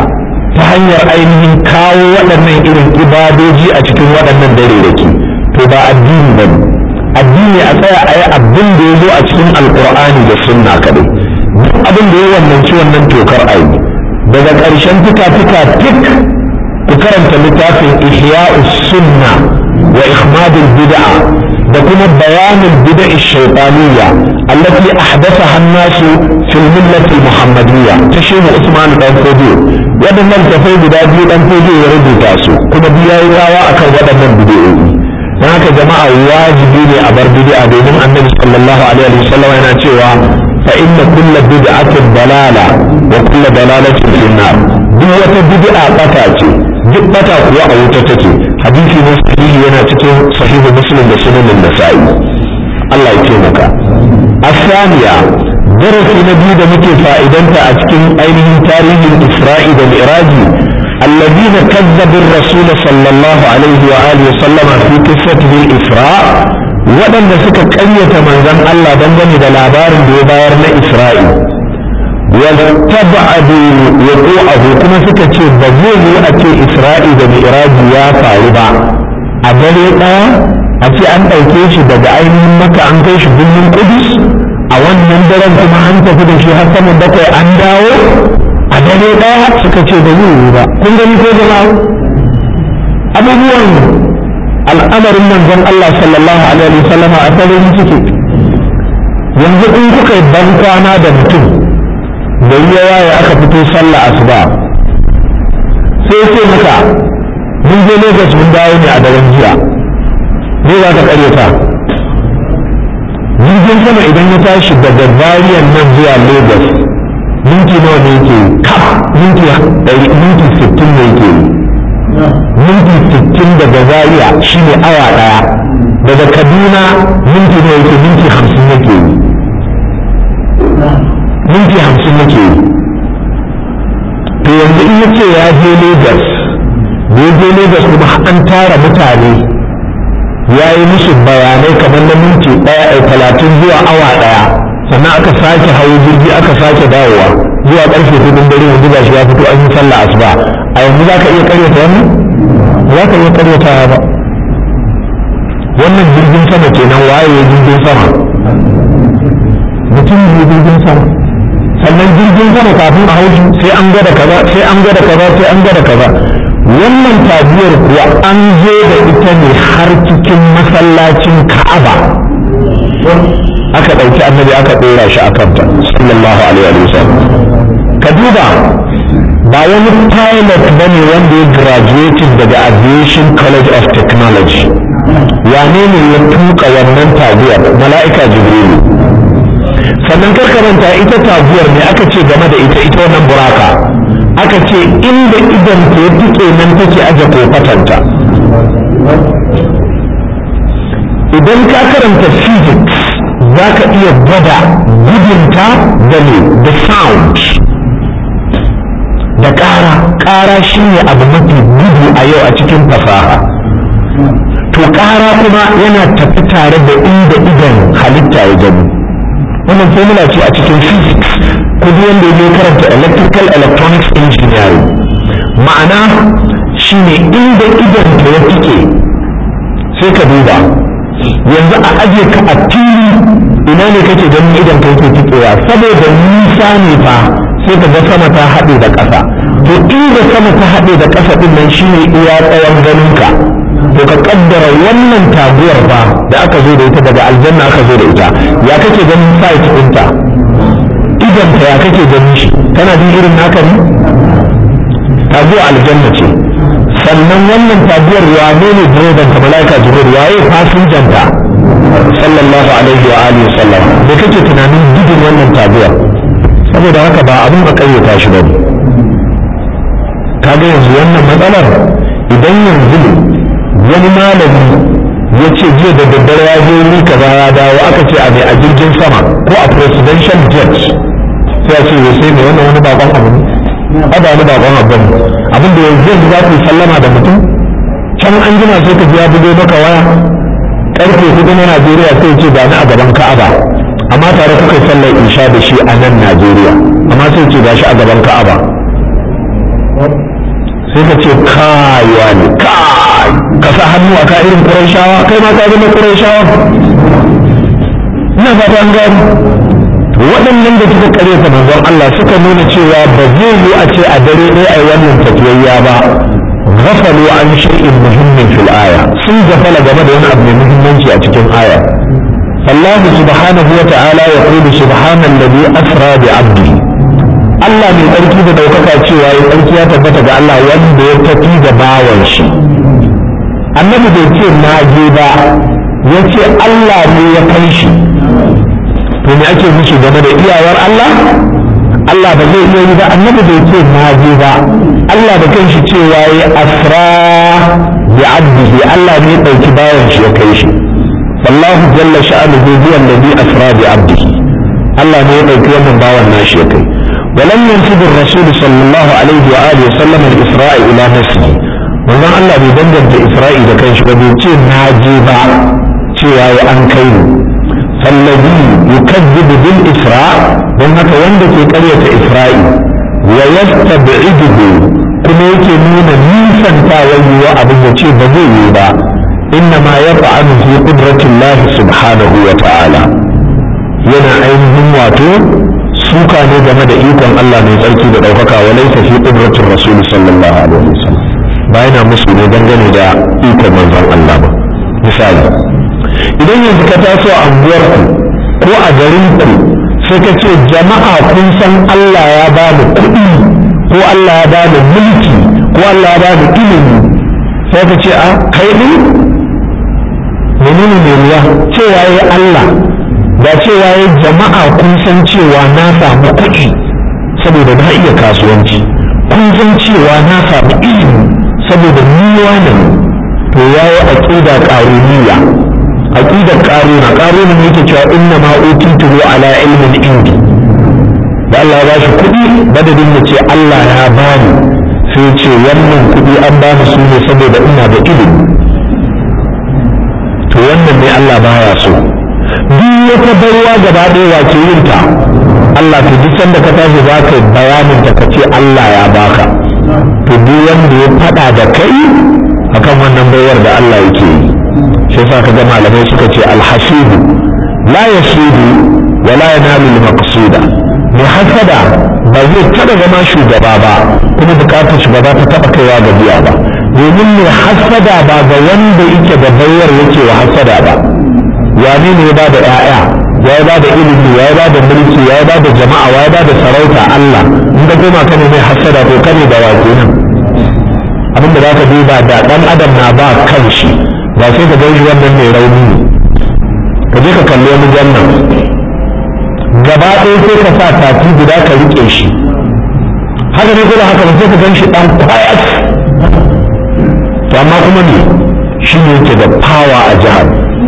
ta hanyar ainihin kawo waɗannan irin ibadoji a cikin waɗannan dare da ke to ba addini ba addini a tsaya a yi abin da ya zo a cikin alkur'ani da sunna kaɗai duk abin da ya wannan ci wannan tokar ayi daga ƙarshen fika-fika tik ku karanta littafin ihya'us sunna wa ikhmadul bid'a da kuma bayanin bid'a shaytaniyya allati ahdathaha an-nasu fil millati muhammadiyya ta shehu usman dan fodiyo waɗannan tafai guda biyu dan fodiyo ya rubuta su kuma biya yi rawa akan waɗannan bid'o'i don haka jama'a wajibi ne a bar bid'a domin annabi sallallahu alaihi wasallam yana cewa fa inna kulla bid'atin dalala wa kulla dalalatin fi nar duk wata bid'a bata ce duk bata kuwa a wuta take hadisi ne sahihi yana cikin sahihu muslim da sunan nasa'i Allah ya taimaka الثانية درس نبي da muke fa'idanta a cikin ainihin tarihin Isra'i da Mi'raji الذين كذبوا الرسول صلى الله عليه وآله وسلم في قصته الإسراء waɗanda suka ƙaryata manzon Allah dangane da labarin da ya bayar na Isra'i wattaba'adu wuqu'ahu kuma suka ce ba zai yi a ce Isra'i da Mi'raji ya faru ba a dare ɗaya a ce an ɗauke shi daga ainihin maka an kai shi birnin Kudus a wannan daren kuma an tafi da shi har saman bakwai an dawo a dare ɗaya suka ce da zai ba kun gani ko jama'a abubuwan al'amarin manzon Allah sallallahu alaihi wasallama a farin ciki yanzu in kuka yi ban kwana da mutum da yi yawa ya aka fito sallah asuba sai ce maka mun je Lagos mun dawo ne a daren jiya me za ka karyata jirgin sama idan ya tashi daga Zariyan nan zuwa Lagos minti nawa ne yake kaf minti ɗari minti sittin ne yake minti sittin daga zaria shine awa ɗaya daga kaduna minti nawa yake minti hamsin yake minti hamsin yake to yanzu in yace ya je lagos da ya je lagos kuma an tara mutane ya yi musu bayanai kamar na minti ɗaya a talatin zuwa awa ɗaya sannan aka sake hawo jirgi aka sake dawowa zuwa karfe hudun dare yanzu ga shi ya fito an yi sallah asuba a yanzu za ka iya karyata wannan za ka iya karyata ba wannan jirgin sama kenan waye jirgin sama mutum ne jirgin sama sannan jirgin sama kafin a haushi sai an gada kaza sai an gada kaza sai an gada kaza wannan tabiyar kuwa an zo da ita ne har cikin masallacin ka'aba aka ɗauki annabi aka ɗora shi a kanta sallallahu alaihi wa sallam ka duba ba wani pilot ba ne wanda ya graduating daga aviation college of technology wane ne ya tuka wannan taguwar mala'ika jibrilu sannan karkaranta ita taguwar ne aka ce game da ita ita wannan buraka aka ce inda idan ta ya tuke nan take aje kofatanta idan ka karanta physics za ka iya gwada gudunta da ne da sound da ƙara ƙara shi ne abu mafi gudu a yau a cikin fasaha to ƙara kuma yana tafi tare da inda idan halitta ya gani wannan formula ce a cikin physics kudi wanda ya karanta electrical electronics engineering ma'ana shine inda idan ta ya fike sai ka duba yanzu a aje ka a fili ina ne kake ganin idan ka yake fikewa saboda nisa ne fa sai ka ga sama ta haɗe da ƙasa to inda sama ta haɗe da ƙasa ɗin nan shine iya tsawon ganinka to ka kaddara wannan taguwar fa da aka zo da ita daga aljanna aka zo da ita ya kake ganin site ɗinta idan ta ya kake ganin shi kana jin irin naka ne taguwa aljanna ce sannan wannan taguwar wane ne direban ta malaika jibril waye fasinjan ta sallallahu alaihi wa alihi sallam da kake tunanin gudun wannan taguwar saboda haka ba abin a kayyata shi bane kaga yanzu wannan matsalar idan yanzu wani malami ya ce jiya da daddare ya je wuri kaza ya dawo aka ce a mai a jirgin sama ko a presidential jet sai a ce ya sai mai wannan wani bakon abu ne a ba wani bakon abu ne abin da yanzu yanzu za ku sallama da mutum can an jima sai ka ji ya bugo maka waya karfe hudu na najeriya sai ce ba ni a gaban ka'aba amma tare kuka yi sallar isha da shi a nan najeriya amma sai ce ga shi a gaban ka'aba sai ka ce kayuwa ne kai ka sa hannu a ka irin ƙurayshawa kai ma ka zama ƙurayshawa ina fata an gani waɗannan da suka kare ta manzon Allah suka nuna cewa ba zai yi a ce a dare ɗaya a wannan tafiyayya ba ghafalu an shay'in muhimmin fil aya sun gafala game da wani abu mai muhimmanci a cikin aya Allah subhanahu wa ta'ala ya qulu subhana alladhi asra bi 'abdihi Allah mai tsarki da daukaka cewa ya tsarki ya tabbata ga Allah wanda ya tafi da bawan shi annabi bai ce na je ba ya ce Allah ne ya kai shi to me ake musu game da iyawar Allah Allah ba zai iya yi ba annabi bai ce na je ba Allah da kanshi cewa ya asra bi abdihi Allah ne ya dauki bayan shi ya kai shi wallahu jalla sha'anuhu huwa alladhi asra bi abdihi Allah ne ya dauki wannan bawan nashi ya kai ولم ينسب الرسول صلى الله عليه وآله وسلم الإسراء إلى نفسه wannan Allah bai danganta Isra'i da kanshi ba bai ce na je ba cewa ya an kai ni fallazi yukazzibu bil isra don haka wanda ke karyata Isra'i wa yastab'iduhu kuma yake nuna nisantawa yiwa abin da ce ba zai yi ba inna ma yaf'alu fi qudratillahi subhanahu wa ta'ala yana ainihin wato suka ne game da ikon Allah mai tsarki da ɗaukaka wa laisa fi qudratir rasul sallallahu alaihi wasallam ba yana musu ne dangane da ikon manzon Allah ba misali idan yanzu ka taso a unguwarku ko a garinku sai ka ce jama'a kun san Allah ya ba mu kuɗi ko Allah ya ba mu mulki ko Allah ya ba mu ilimi sai ka ce a kai ne menene mai ruwa cewa ya Allah da cewa ya jama'a kun san cewa na samu kuɗi saboda na iya kasuwanci kun san cewa na samu ilimi saboda ni wani to ya yi aƙida ƙaruniya aƙidar ƙaruna ƙaruna ne yake cewa inna ma utitu ala ilmin indi da Allah ya bashi kuɗi madadin ya ce Allah ya bani sai ce wannan kuɗi an bani su ne saboda ina da ilimi to wannan ne Allah baya so duk wata baiwa gaba ɗaya wace yin ta Allah to duk sanda ka tashi za ka bayanin ta ka ce Allah ya baka to duk wanda ya faɗa da kai akan wannan baiwar da Allah yake yi shi yasa ka ga malamai suka ce alhasibu la yasudu wa la yanalu al-maqsuda mai hasada ba zai taɓa zama shugaba ba kuma bukatar shugaba ta taɓa kaiwa ga biya ba domin mai hasada ba ga wanda yake da baiwar yake wa hasada ba wane ne ya bada ƴaƴa ya ba da ilimi ya ba da mulki ya ba da jama'a ya ba da sarauta Allah in ka koma kane mai hasada to kane da wato nan abinda za ka duba da dan adam na ba kanshi ba sai ka gan shi wannan mai rauni ne ka je ka kalli wani jannan gaba ɗaya sai ka sa tafi guda ka riƙe shi haka ne kuma haka ba sai ka gan shi ɗan quiet to amma kuma ne shi ne yake da power a jihar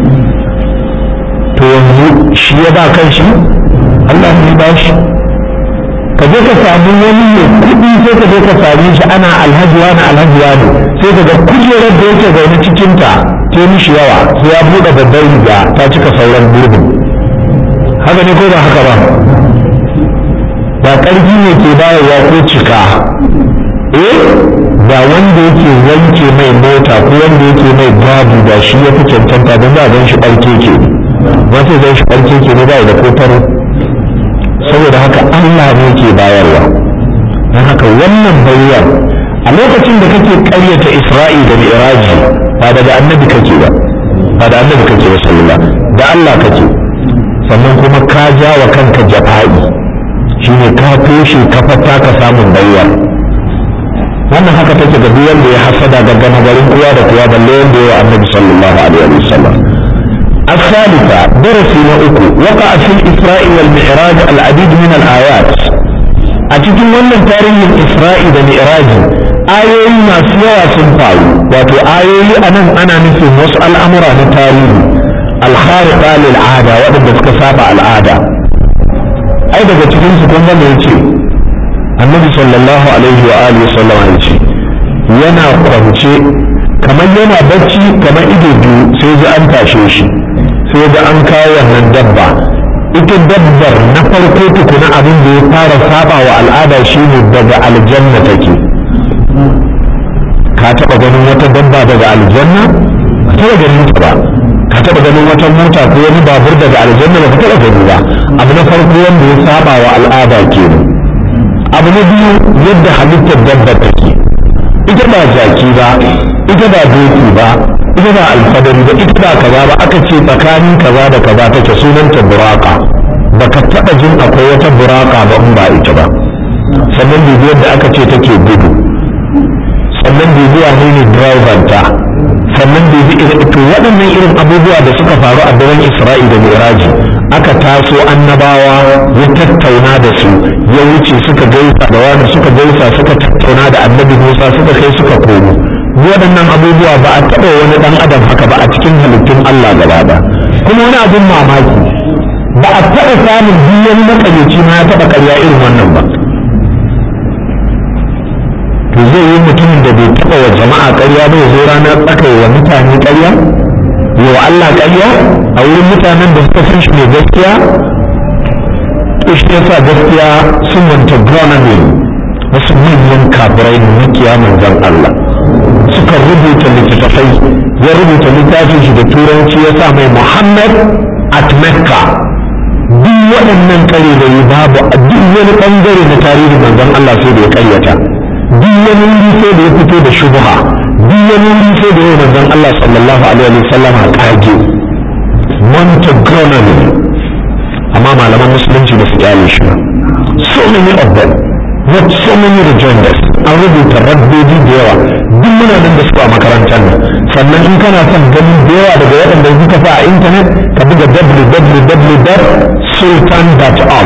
to yanzu shi ya ba kan shi Allah ne ba shi ka je ka samu wani mai kuɗi sai ka je ka same shi ana alhaji wani alhaji wani sai ka ga kujerar da yake zaune cikinta ta mishi yawa sai ya buɗe babbar riga ta cika sauran gurbin haka ne ko ba haka ba ba ƙarfi ne ke bayarwa ko cika eh ba wanda yake wanke mai mota ko wanda yake mai gadi da shi ya fi cancanta don ba gan shi ɓarke ke wata zai shi ɓarke ke ne ba da kotaro saboda haka Allah ne ke bayarwa don haka wannan bayyar a lokacin da kake ƙaryata Isra'i da Mi'raji ba daga annabi kake ba ba da annabi kake ba sallallahu da Allah kake sannan kuma ka ja wa kanka jafa'i shine ka toshe kafata ka samun bayyar wannan haka take ga duk wanda ya hasada ga gama garin uwa da kuwa balle wanda ya wa annabi sallallahu alaihi wasallam الثالثة درس نأكو وقع في الإسراء والمعراج العديد من الآيات أتكلم من تاريخ الإسراء والمعراج آيوي ما سيوا سنفاو واتو آيوي أنا أنا نفي وسأل الأمر عن التاريخ الخارقة للعادة وأنا بسكسابة العادة أيضا تكلم سكون ذلك annabi sallallahu alaihi wa alihi sallam ya ce yana kwance kamar yana bacci kamar ido biyu sai ji an tashe shi sai ga an kawo wannan dabba ita dabbar na farko tukuna abin da ya fara saba wa al'ada shine daga aljanna take dabba daga aljanna ba taɓa ganin ta ba ka taɓa ganin wata mota ko wani babur daga aljanna ba ka taɓa gani ba abu na farko wanda ya saba wa al'ada kenan abu na biyu yadda halittar dabba take ita ba jaki ba ita ba doki ba ita ba alfadari ba ita ba kaza ba aka ce tsakanin kaza da kaza take sunanta buraka baka taɓa jin akwai wata buraka ba in ba ita ba sannan dubi yadda aka ce take gudu sannan dubi wane ne driver ta sannan dubi to waɗannan irin abubuwa da suka faru a daren isra'i da miraji aka taso annabawa ya tattauna da su ya wuce suka gaisa da wani suka gaisa suka tattauna da annabi musa suka kai suka komo waɗannan abubuwa ba a taɓa wani ɗan adam haka ba a cikin halittun allah gaba da kuma wani abin mamaki ba a taɓa samun biyan makaryaci ma ya taɓa karya irin wannan ba to zai yi mutumin da bai taɓa wa jama'a karya ba ya zo ranar tsaka wa mutane karya wa Allah karya a wurin mutanen da suka san shi mai gaskiya shi yasa gaskiya sun wanta ne wasu manyan kafirai ne makiya manzon Allah suka rubuta littattafai ya rubuta littafin shi da turanci ya sa mai Muhammad at Mecca duk waɗannan ƙarirai babu a duk wani ɓangare na tarihin manzon Allah sai da ya ƙaryata duk wani wuri sai da ya fito da shubha duk wani wuri sai da ya manzon Allah sallallahu alaihi wa sallam a ƙage montegronomy amma malaman musulunci da su kyale shi ba so many of them not so many rejoinders an rubuta rabbobi da yawa duk muna nan da su a makarantar nan sannan in kana son ganin da yawa daga waɗanda suka fa a intanet ka buga www.sultan.org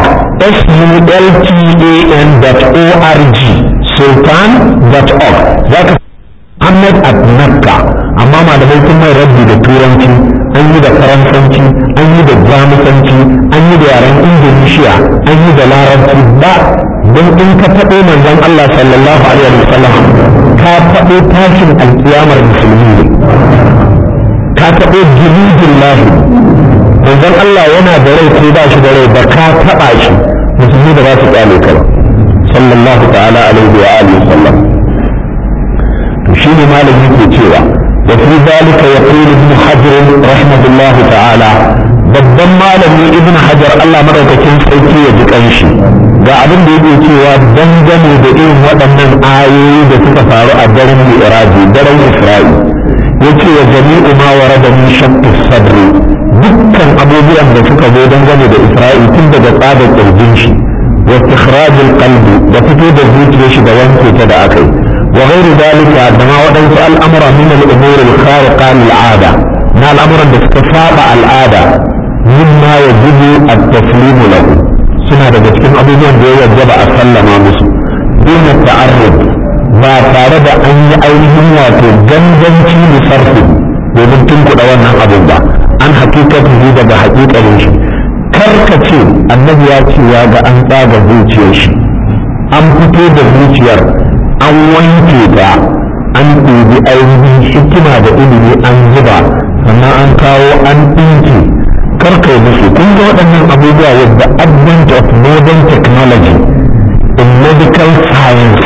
s-u-l-t-a-n.org sultan.org za ka Ahmed at Nakka amma malamai sun mai rabbi da turanci an yi da faransanci an yi da jamusanci an yi da yaren indonesia an yi da larabci ba don in ka faɗo manzon Allah sallallahu alaihi wasallam ka faɗo tashin alkiyamar musulmi ne ka taɓo jirgin lahi manzon Allah yana da rai ko ba shi da rai ba ka taɓa shi musulmi da ba su ƙyale ka ba sallallahu ta'ala alaihi wa alihi sallam to shine malam yake cewa wa fi zalika yaqulu ibn hajar rahimahullahu ta'ala babban malami ibn hajar Allah madaukakin sarki ya ji kanshi ga abin da yake cewa dangane da irin waɗannan ayoyi da suka faru a daren mi'raji daren isra'i yace wa jami'u ma warada min shaqqi sadri dukkan abubuwan da suka zo dangane da isra'i tun daga tsadar kirjin shi wa istikhrajul qalbi da fito da zuciyar shi da wanke ta da akai wa ghairu dalika da ma waɗansu al'amura min al-umur al-khariqa lil-'ada na al'amuran da suka saba al'ada mimma yajibu at-taslimu lahu suna daga cikin abubuwan da ya wajaba a sallama musu duna ta'arrud ba tare da an yi ainihin wato ganganci da sarfi domin tunkuɗa wannan abin ba an hakikatu daga hakikalin shi karkace annabi ya ce ya ga an tsaga zuciyar shi an fito da zuciyar an wanke ta an ɗebi ainihin hikima da ilimi an zuba sannan an kawo an ɗinke karkai musu kun ga waɗannan abubuwa with the advent of modern technology in medical science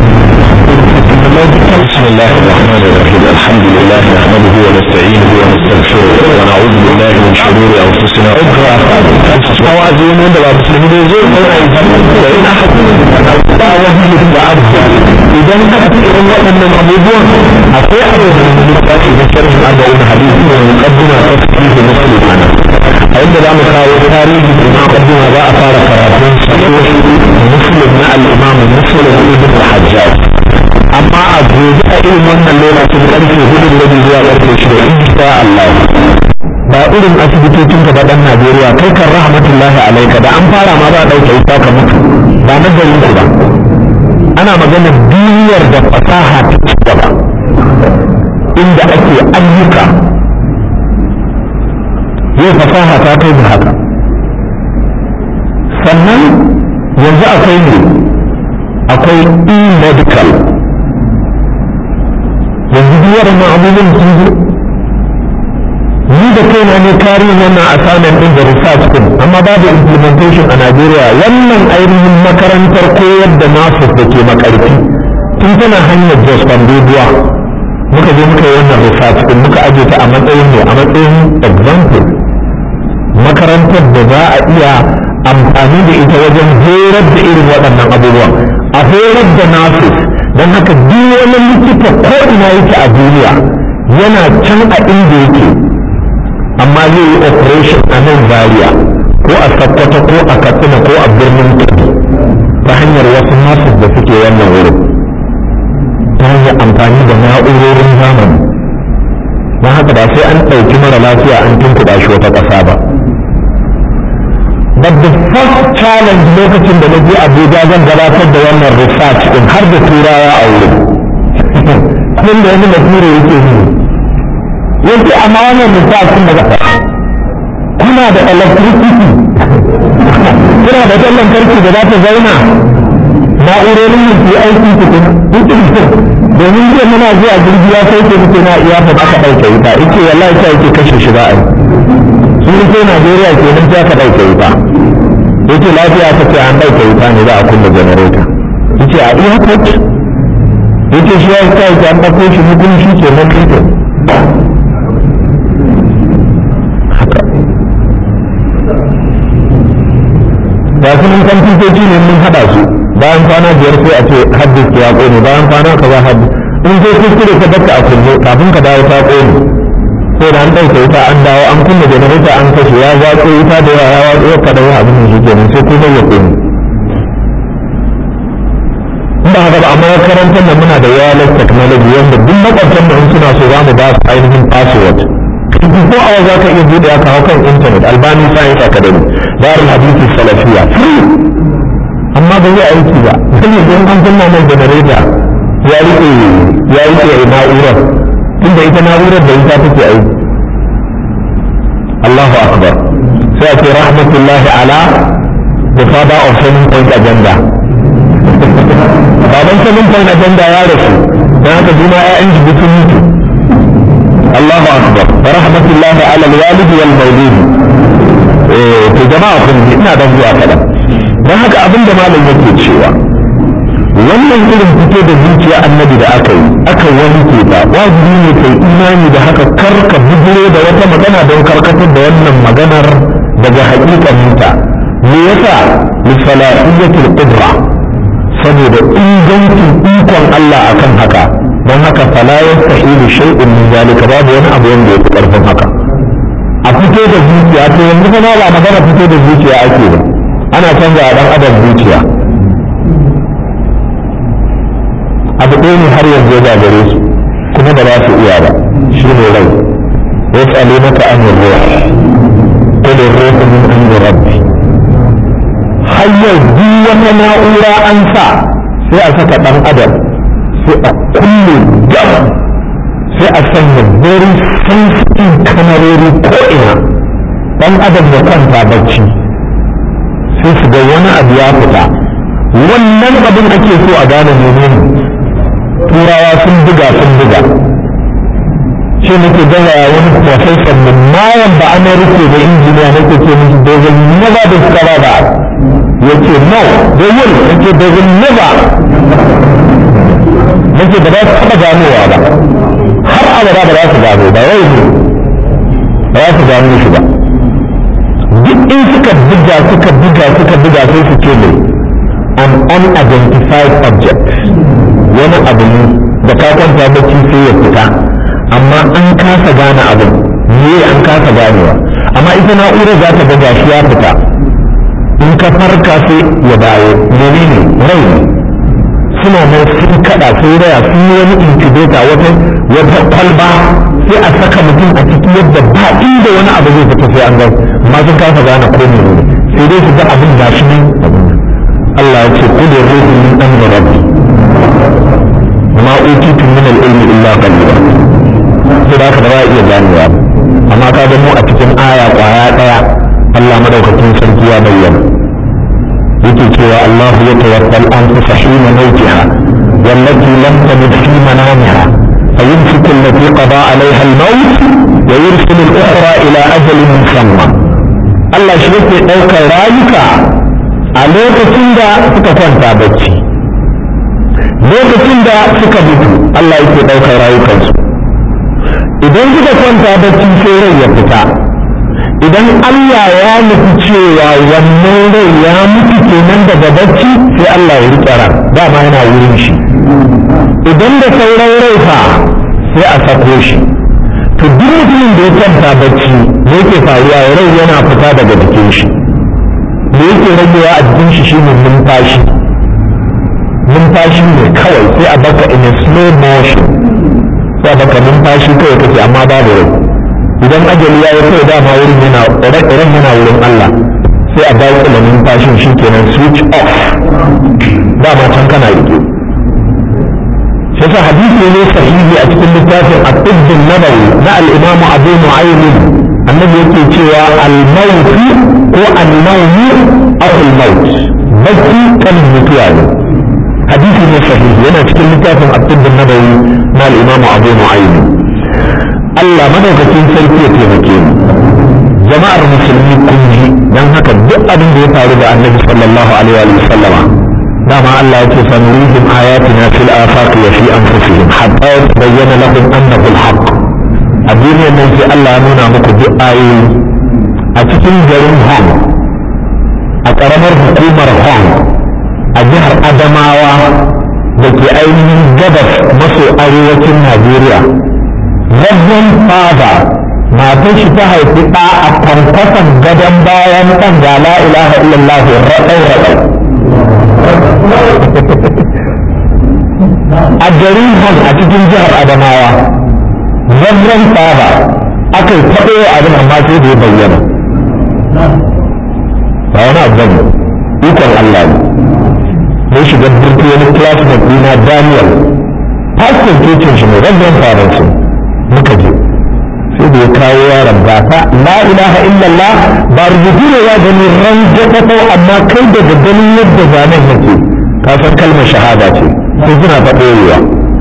بسم الله الرحمن الرحيم الحمد لله نحمده ونستعينه ونستغفره ونعوذ بالله من شرور انفسنا وأزين wanda ba musulmi ne zai zauna yi da ina ba wani da abu idan aka fi irin waɗannan abubuwan akwai abu da littafi na sharhin arba'un hadisi da muqaddima ta sahihi muslim ana a inda za mu kawo tarihi da muqaddima za a fara karatun sahih muslim na al-imam muslim ibn al-hajjaj amma a gobe a irin wannan lokacin karfe hudu da zuwa karfe shida insha Allah ba irin asibitocin gaba dan Najeriya kai kan rahmatullahi alaika da an fara ma ba a dauke ita ka mutu ba na garin ku ba ana magana duniyar da fasaha ta ci gaba inda ake ayyuka yau fasaha ta kai da haka sannan yanzu akwai ne akwai e-medical yanzu duk waɗannan abubuwan sun zo ni da kaina ne kari wannan assignment din da research din amma babu implementation a Najeriya wannan ainihin makarantar koyar da nasu da ke makarfi tun tana hanyar Jos Bandoduwa muka je muka yi wannan research din muka aje ta a matsayin ne a matsayin example makarantar da za a iya amfani da ita wajen horar da irin waɗannan abubuwan a horar da nurses don haka duk wani likita ko ina yake a duniya yana can a inda yake amma zai yi operation a nan zaria ko a sakkwato ko a katsina ko a birnin kudu ta hanyar wasu nurses da suke wannan wurin ta hanyar amfani da na'urorin zamani don haka ba sai an ɗauki mara lafiya an tunkuɗa shi wata ƙasa ba but the first challenge lokacin da na je abuja zan gabatar da wannan research din har da turawa a wurin kun da wani bature yake ne yake amma wannan research din daga kuna da electricity kuna da wutar lantarki da za ta zauna na'urorin yin su aiki tukuna domin jiya muna zuwa jirgi ya sauke muke na iya fa aka ɗauke wuta yake wallahi ta yake kashe shi ba a yi sun ce Najeriya ke nan sai aka ɗauke wuta yake lafiya ta ce an ɗauke wuta ne za a kunna janareta yace a airport yace shi ya sa yake an ɗauko shi mutum shi ke nan fito haka ba su nan kwamfutoci ne mun haɗa su bayan kwana biyar sai a ce haddis ya ƙone bayan kwana ka za haddis in sai kuskure ka dakka a kunne kafin ka dawo ta ƙone sai da an ɗauke wuta an dawo an kunna janareta an kashe ya watsa wuta da yawa ya watsa ya kada yawa abin da shi kenan sai kuma ya ƙone in ba haka ba amma makarantar da muna da wireless technology wanda duk makwabtan da in suna so za mu ba su ainihin password ko awa za ka iya buɗe ya kawo kan intanet albani science academy darul hadisi salafiya amma ba zai aiki ba sai don an kunna mai generator ya rike ya rike na'urar tunda ita na'urar da ita take aiki Allahu akbar sai a ce rahmatullahi ala the father of seven point agenda baban seven point agenda ya rasu don haka juna ya'yan jibi sun mutu Allahu akbar rahmatullahi ala alwalid wal mawlud eh to jama'a kun ina dan zuwa kadan don haka abin da malam yake cewa wannan irin fito da zuciya annabi da aka yi aka wanke ta wajibi ne kai imani da haka kar ka bujiro da wata magana don karkatar da wannan maganar daga hakikaninta me yasa lisalahiyatul qudra saboda ingancin ikon Allah akan haka don haka fala yastahilu shay'un min zalika babu wani abu wanda ya fi karfin haka a fito da zuciya to yanzu fa ba magana fito da zuciya ake ba ana canza a dan adam zuciya abu ɗaya ne har yanzu ya gare su kuma ba za su iya ba shi ne rai wasu maka an yi ruwa ko da ruwa min an yi rabbi har yau duk wata na'ura an sa sai a saka ɗan adam sai a kulle gam sai a sanya very sensitive kamarori ko ina ɗan adam ya kwanta bacci sai su ga wani abu ya fita wannan abin ake so a gane menene turawa sun buga sun buga shi nake gaya wani professor min mayan ba ana rufe da injiniya nake ce musu they will never discover that yace no they will nake they will never nake ba za su taɓa ganowa ba har abada ba za su gano ba yau ne ba za su gano shi ba duk in suka buga suka buga suka buga sai su ce ne an unidentified object wani abu ne da ka kwanta bacci sai ya fita amma an kasa gane abin ne an kasa ganewa amma ita na'urar za ta ga gashi ya fita in ka farka sai ya dawo menene rai ne suna nan sun kada sun raya sun yi wani incubator wata wata kwalba sai a saka mutum a ciki yadda ba inda wani abu zai fita sai an ga amma sun kasa gane ko ne sai dai su ga abin gashi ne Allah ya ce kullu ruhu min amri rabbi ma utitu min al-ilmi illa qalila sai da ba iya ganewa amma ka ga mu a cikin aya kwaya daya Allah madaukakin sarki ya bayyana yake cewa Allah ya tawaffal anfusa hina mautiha wallati lam tamut fi manamiha فيمسك التي قضى عليها الموت ويرسل الأخرى إلى أجل مسمى Allah shi yake ɗaukar rayuka a lokacin da suka kwanta bacci lokacin da suka mutu Allah yake ɗaukar rayukansu idan suka kwanta bacci sai rai ya fita idan Allah ya nufi cewa wannan rai ya mutu kenan daga bacci sai Allah ya riƙe ran dama yana wurin shi idan da sauran rai fa sai a sako shi to duk mutumin da ya kwanta bacci me yake faruwa rai yana fita daga jikin shi me yake ragewa a jikin shi shine numfashi numfashi ne kawai sai a baka in a slow motion sai a baka numfashi kawai kake amma babu rai idan ajali ya yi kai dama wurin yana ran yana wurin Allah sai a dawo da numfashin shi kenan switch off dama can kana rike shi sa hadisi ne sahihi a cikin littafin at-tibb nabawi na al-imam Abu Nu'aym annabi yake cewa al-maut ko an-nawm aw al-maut bacci kan mutuwa ne hadisi ne sahihi yana cikin littafin at-tibb nabawi na al-imam Abu Nu'aym Allah madaukakin sarki ya taimake mu jama'ar musulmi kun ji dan haka duk abin da ya faru da annabi sallallahu alaihi wa sallama dama Allah yake sanurihim ayatina fil afaq wa fi anfusihim hatta yatabayyana lahum annahu al-haq a duniyar nan sai Allah ya nuna muku duk ayoyi a cikin garin Hong a ƙaramar hukumar Hong a jihar Adamawa da ke ainihin gabas maso arewacin Najeriya Reverend Father matar shi ta haifi ɗa a kwankwason gadon bayan ɗan ga la ilaha illallah raɗau raɗau a garin hon a cikin jihar adamawa zambran saba aka yi taɓo abin amma sai da ya bayyana ba wani abu ne ikon Allah ne ne shiga birki wani classmate dina Daniel pastor cocin shi ne zambran saban su muka je sai da ya kawo yaron ba ta la ilaha illallah ba rubutu ne ya gani ran jaɗaɗau amma kai daga ganin yadda zanen yake ka san kalmar shahada ce sai suna ta ɓoyewa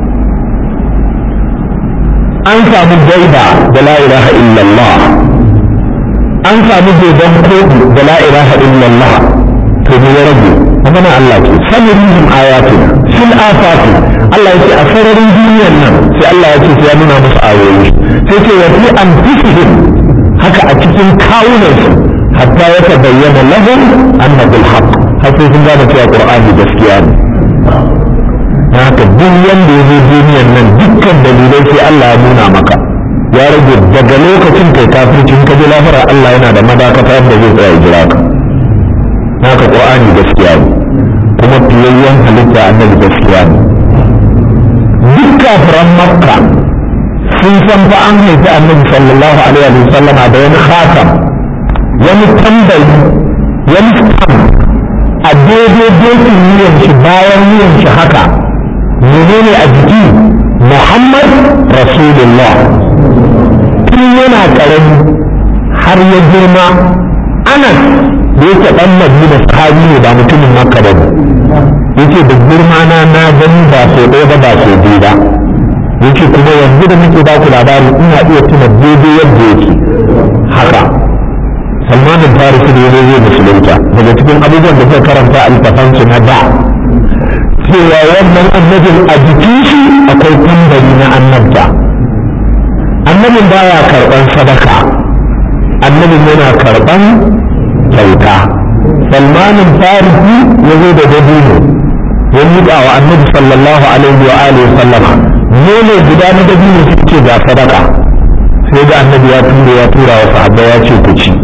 an samu gaida da la ilaha illallah an samu dodon koɗi da la ilaha illallah to me ya rage magana Allah ce sanurihim ayatina fil afati Allah ya ce a sararin duniyar nan sai Allah ya ce sai ya nuna musu ayoyi sai ce wa fi anfusihim haka a cikin kawunansu hatta ya tabayyana lahum annahu alhaq har sai sun gane cewa qur'ani gaskiya ne haka duk wanda ya zo duniyar nan dukkan dalilai sai Allah ya nuna maka ya rage daga lokacin kai kafircin ka ji lafara Allah yana da madakata da zai tsaya jira ka haka qur'ani gaskiya ne kuma fiyayyen halitta annabi gaskiya ne duk kafiran makka sun san fa an haifi annabi sallallahu alaihi wa sallama da wani khatam wani tambayi wani stamp a daidai dokin wuyan shi bayan wuyan shi haka menene a jiki muhammad rasulullah tun yana karami har ya girma anas da yake dan madina sahabi ne ba mutumin makka ba yace da girma na na gani ba so ɗaya ba ba so biyu ba yace kuma yanzu da muke ba ku labari ina iya tuna daidai yadda yake haka salman bin farisi da yazo zai musulunta daga cikin abubuwan da zai karanta a littafansu na da cewa wannan annabin a jikin shi akwai tambari na annabta annabin baya karban sadaka annabin yana karban kyauta salmanin farisi ya zo da dabino ya miƙa wa annabi sallallahu alaihi wa alihi sallama nono guda na dabino su ce ga sadaka sai ga annabi ya tura ya tura wa sahabba ya ce ku ci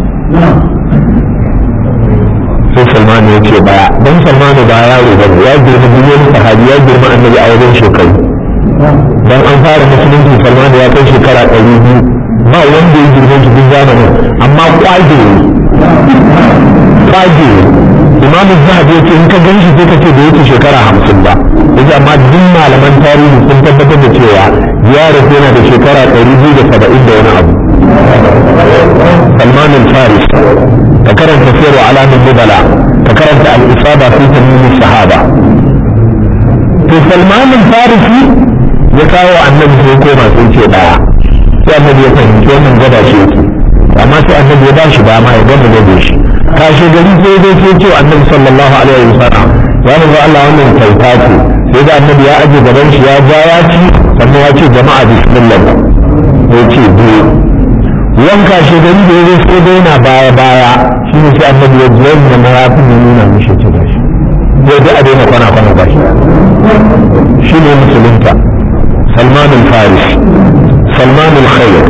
sai salmanu ya ce baya don salmanu ba yaro ba ya girma duniyar sahabi ya girma annabi a wajen shekaru dan an fara musulunci salmanu ya kai shekara ɗari biyu ba wanda ya girma shi duk zamanin amma kwage kwage imam zahabi ya ce in ka gan shi sai ka ce da yake shekara hamsin ba yace amma duk malaman tarihi sun tabbatar da cewa ya rasu yana da shekara ɗari biyu da saba'in da wani abu salman al-faris ka karanta sirru alamin nubala ka karanta al-isaba fi tamimi sahaba to salman al-farisi ya kawo annabi sai koma sai ce daya sai annabi ya fahimci wannan gaba shi yake amma sai annabi ya bashi dama ya gama gaba shi kashe gari sai zai ce ce annabi sallallahu alaihi wasallam ya manzo Allah wannan kyauta ce sai da annabi ya aje gaban shi ya ja ya ci sannan ya ce jama'a bismillah ya ce biyu wanka shi gari da ya zo sai dai na baya baya shi ne sai annabi ya ji yadda na ya fi nuna mishi ce gashi ya ji a daina kwana kwana gashi shi ne musulunta salman al-faris salman al-khair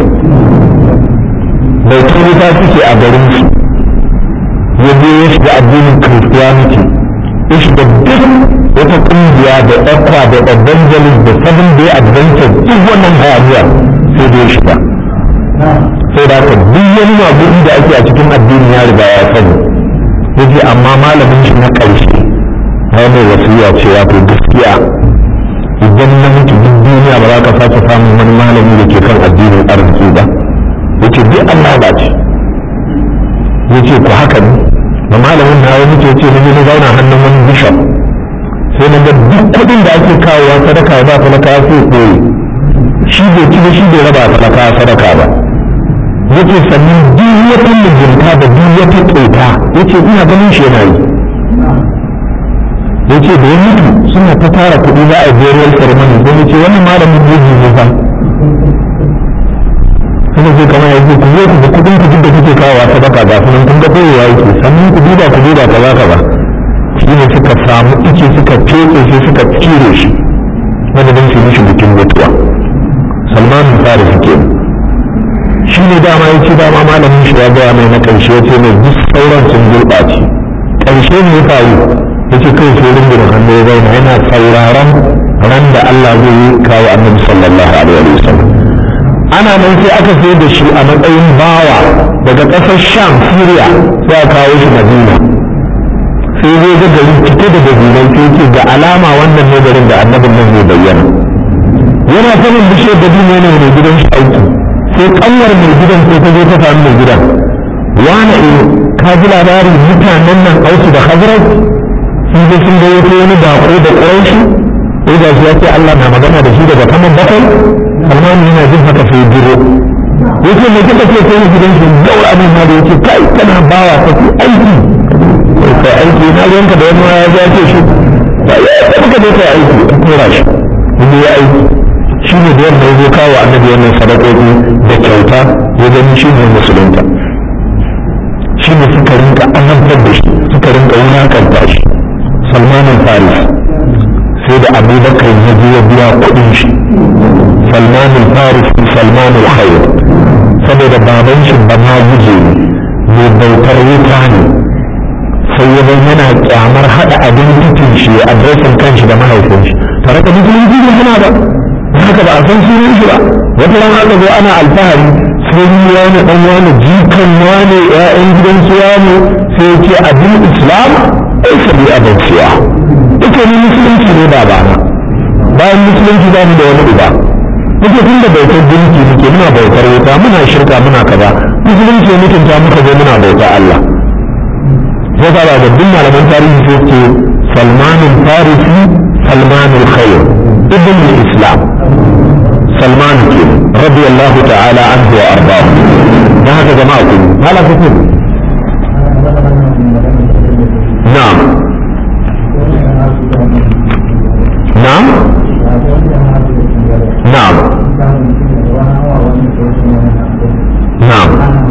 bai tuni ta suke a garin su ya je ya shiga addinin christianity ya shiga duk wata kungiya da ɗakwa da evangelist da seven day adventure duk wannan hayaniya sai da ya shiga sai da haka duk wani magudi da ake a cikin addini ya riga ya sani ya ce amma malamin shi na ƙarshe ya mai wasiya cewa to gaskiya idan na mutu duk duniya ba za ka sake samun wani malami da ke kan addinin arziki ba ya ce duk Allah ba ce ya ce ku haka ne da malamin na ya mutu ya ce na na zauna hannun wani bishop sai na ga duk kuɗin da ake kawowa sadaka ya ba talaka ya sai koyi shi bai ci ba shi bai raba talaka sadaka ba yake sannan duk wata mijinta da duk wata ƙeta yace ina ganin shi yana yi yace da ya mutu suna ta tara kuɗi za a yi burial ceremony sai yace wannan malamin jeji ne fa kuma sai kamar yanzu ku zo ku da kuɗin ku duk da kuke kawowa sadaka ga sunan kun ga koyewa yake sannan ku duba ku duba kaza kaza shi ne suka samu ice suka feke sai suka cire shi madadin su mishi bikin mutuwa salman farisi kenan shi ne dama ya ce dama malamin shi ya gaya mai na ƙarshe ya ce mai duk sauran sun gurɓace ƙarshe ne ya faru ya ce kai sai rungumin hannu ya zauna yana sauraron ran da Allah zai yi kawo annabi sallallahu alaihi wa sallam ana nan sai aka sai da shi a matsayin bawa daga ƙasar sham syria sai a kawo shi madina sai zai ga gari cike da dabilai sai ce ga alama wannan ne garin da annabin nan zai bayyana yana sanin bishiyar dabino ne mai gidan shi aiki sai kanwar mai gidan sai ta zo ta samu mai gidan wani e ka ji labarin mutanen nan ausu da hazrat sun je sun gaya ko wani bako da ƙuraishi sai ga shi ya ce Allah na magana da shi daga kaman bakwai salmanu yana jin haka sai biro yace mai kika ce sai gidan shi gaura abin ma da yace kai kana bawa ka ku aiki kai aiki na ruwanka da wani ya ce shi ba ya ka je kai aiki ka tura shi ne ya aiki shi ne da yadda ya zo kawo annabi wannan sadakoki da kyauta ya gani shi ne musulunta shi ne suka rinka annabtar da shi suka rinka wulakanta shi salmanin faris sai da abubakar ya je ya biya kuɗin shi salmanin faris salmanin khair saboda baban shi ba ma guje ne mai bautar wuta ne sai ya bai yana kyamar haɗa abin titin shi ya adresin kanshi da mahaifin shi tare da musulunci ne hana ba haka ba a san sunan shi ba wata ran aka zo ana alfahari sai ni wani dan wani jikan wani ƴaƴan gidan su wani sai ya ce abin islam ai sabi abin siya ita ni musulunci ne ba bana bayan musulunci ba mu da wani uba muke tun da bautar gunki muke muna bautar wuta muna shirka muna kaza musulunci mutunta muka zo muna bauta Allah ya ba da duk malaman tarihi sai ce salmanin farisi salmanul khair ابن الإسلام سلمان كين رضي الله تعالى عنه وأرضاه ما هذا جماعة ما لا تقول نعم نعم نعم نعم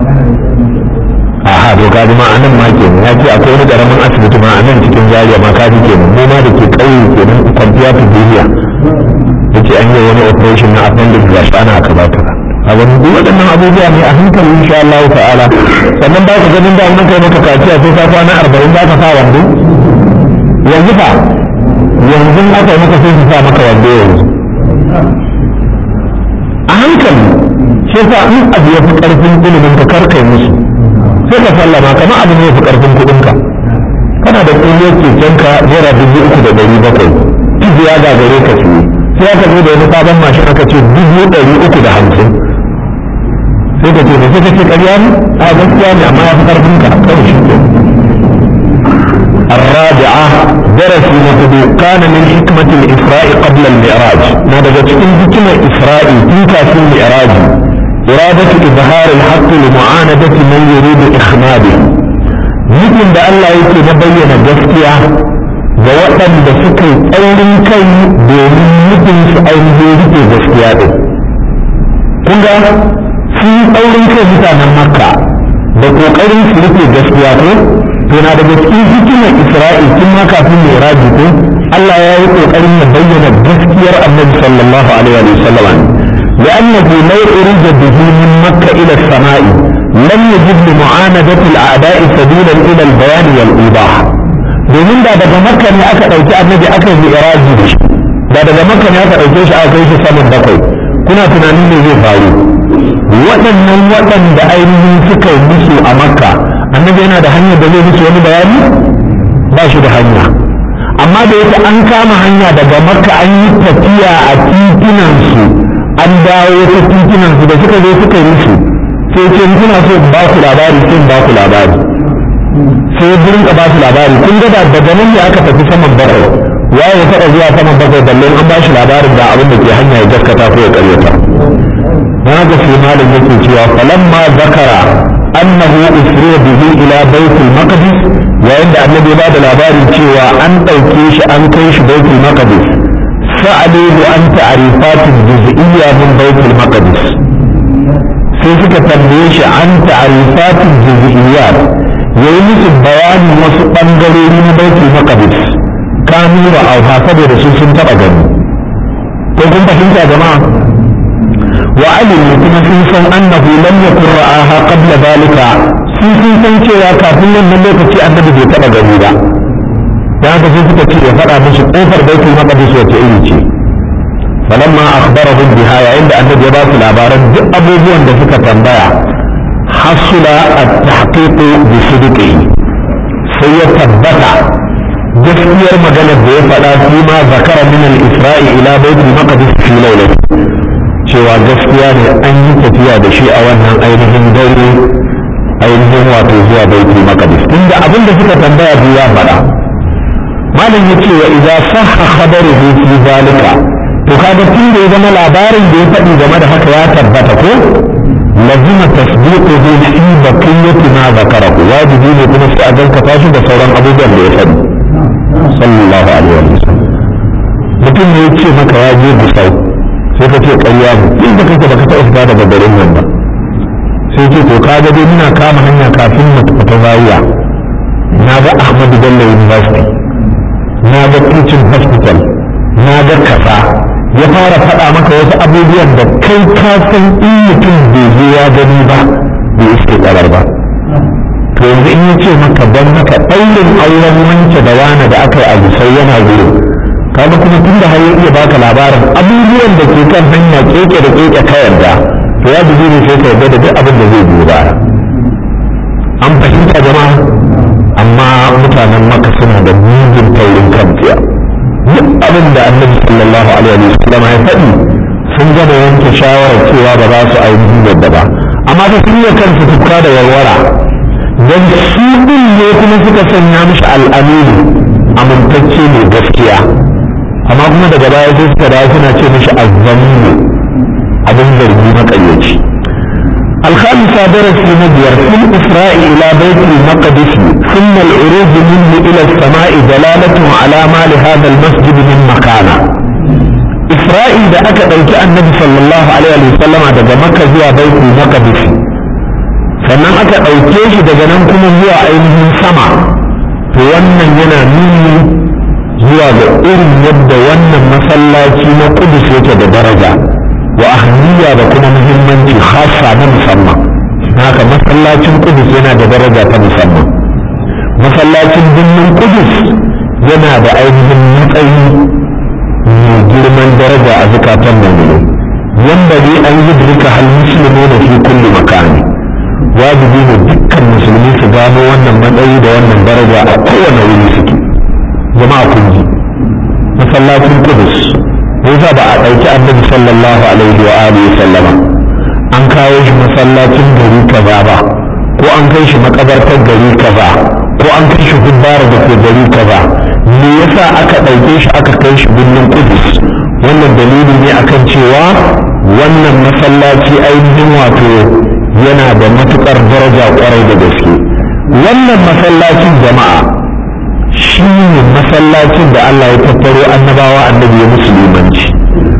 aha to kaji ma anan ma ke ya ce akwai wani karamin asibiti ma anan cikin zariya ma kaji kenan mu ma da ke kauye kenan kwamfiya ta duniya yace an yi wani operation na appendix ga shi ana kaza kaza a wani duk waɗannan abubuwa ne a hankali insha Allah ta'ala sannan ba ka ganin da mun kai maka kaciya sai ka kwana arba'in za ka sa wando yanzu fa yanzu aka yi maka sai su sa maka wando yanzu a hankali shi sa in abu ya fi ƙarfin ilimin ka karkai musu sai ka sallama kamar abu ne ya fi ƙarfin kuɗinka kana da ƙungiyar kekenka naira dubu uku da ɗari bakwai kizi ya gagare ka siye sai aka zo da wani sabon mashin aka ce dubu ɗari uku da hamsin sai ka ce ne sai ka ce ƙarya ne a gaskiya ne amma ya fi ƙarfin ka kawai shi ke الرابعة درس نقد كان من حكمة الإسراء قبل المعراج ماذا تكون حكمة إسراء تلك في المعراج إرادة إظهار الحق لمعاندة من يريد إخماده مثل ده الله يكي نبين جسكيا ga waɗanda suka yi tsaurin kai domin nufin su ainihin rike gaskiya ɗin kun ga sun ɗaurin kai mutanen makka da ƙoƙarin su rufe gaskiya ko to na daga cikin hikimar isra'il tun ma kafin mai ko Allah ya yi ƙoƙarin ya bayyana gaskiyar annabi sallallahu alaihi wa sallam لأنه لو أريد به من مكة إلى السماء لم يجد لمعاندة الأعداء سبيلا إلى البيان والإيضاح domin da daga makka ne aka ɗauki annabi aka yi iraji da shi da daga makka ne aka ɗauke shi aka kai shi saman bakwai kuna tunanin me zai faru waɗannan waɗanda ainihin suka yi musu a makka annabi yana da hanyar da zai musu wani bayani ba shi da hanya amma da yake an kama hanya daga makka an yi tafiya a titunansu an dawo ta titunansu da suka zo suka yi musu sai ce kuna so ba ku labari sai ba ku labari sai burin ka ba su labari kun ga da daga nan ne aka tafi saman bakwai waye ya taɓa zuwa saman bakwai balle an ba shi labarin da abin da ke hanya ya gaskata ko ya karyata na ga sai malam yake cewa falamma zakara annahu usriya bihi ila baitul maqdis yayin da annabi ba da labarin cewa an ɗauke shi an kai shi baitul maqdis sa'aluhu an ta'rifatin juz'iyya min baitul maqdis sai suka tambaye shi an ta'rifatin juz'iyyat yayi musu bayanin wasu bangarori na baitul maqdis kanu da auha saboda su sun taba gani ko kun fahimta jama'a wa alimu kuma sun san annahu lam yakun ra'aha qabla dalika sun sun san cewa kafin wannan lokaci annabi bai taba gani ba dan haka sai suka ce ya faɗa musu kofar baitul maqdis wace iri ce falamma akhbarahum biha yayin da annabi ya ba su labaran duk abubuwan da suka tambaya hasula at-tahqiq bi sidqi sai ya tabbata gaskiyar maganar da ya faɗa fi ma zakara min al-isra'i ila baitul maqdis fi lawlati cewa gaskiya ne an yi tafiya da shi a wannan ainihin dare ainihin wato zuwa baitul maqdis tunda abin da suka tambaya biyu ya faɗa malam ya ce wa idza sahha khabaruhu fi zalika to kaga tun da ya zama labarin da ya faɗi game da haka ya tabbata ko lazima tasdiquhu fi baqiyati ma zakarahu wajibi ne kuma sai a gaskata shi da sauran abubuwan da ya faɗi sallallahu alaihi wa sallam mutum ne ya ce maka ya je gusau sai ka ce ƙarya ne in da kake baka taɓa fita daga garin nan ba sai ce to ka ga dai muna kama hanya kafin mu tafi ta zawiya na ga Ahmadu Bello University na ga Teaching Hospital na ga kasa ya fara faɗa maka wasu abubuwan da kai ka san in mutum bai je ya gani ba bai iske ƙarar ba to yanzu in ya ce maka don haka ɗaurin auren wance da wane da aka yi a gusau yana gurin kaga kuma tun da har ya iya baka labarin abubuwan da ke kan hanya keke da keke ka yarda to ya dubi ne sai ka yarda da duk abin da zai biyo baya an fahimta jama'a amma mutanen maka suna da mugun taurin kan tsiya duk abin da annabi sallallahu alaihi wa sallam ya faɗi sun gama yanke shawarar cewa ba za su ainihin yadda ba amma ta sun yi kansu tufka da warwara don su ɗin ne kuma suka sanya mishi al'aminu amintacce mai gaskiya amma kuma daga baya sai suka dawo suna ce mishi azzaminu abin zargi maƙaryaci الخامسة درس نبير في الإسراء إلى بيت المقدس ثم العروج منه إلى السماء دلالة على ما لهذا المسجد من مكانة إسراء إذا أكد النبي صلى الله عليه وسلم daga مكة zuwa بيت المقدس sannan aka ɗauke shi daga nan kuma zuwa ainihin sama to wannan yana nuni zuwa ga irin yadda wannan masallaci na kudus yake da daraja wa ahmiya da kuma muhimmanci khassa na musamman haka masallacin kudus yana da daraja ta musamman masallacin birnin kudus yana da ainihin matsayi mai girman daraja a zukatan mummuni wanda ne an yi duka hal musulmi da fi kulli makani wajibi ne dukkan musulmi su gano wannan matsayi da wannan daraja a kowane wuri suke jama'a kun ji masallacin kudus yasa ba a ɗauki annabi sallallahu alaihi wa alihi sallama an kawo shi masallacin gari kaza ba ko an kai shi makabartar gari kaza ko an kai shi hubbara da ke gari kaza me yasa aka ɗauke shi aka kai shi birnin kudus wannan dalili ne akan cewa wannan masallaci ainihin wato yana da matukar daraja kwarai da gaske wannan masallacin jama'a shi ne masallacin da Allah ya tattaro annabawa annabi ya musulmanci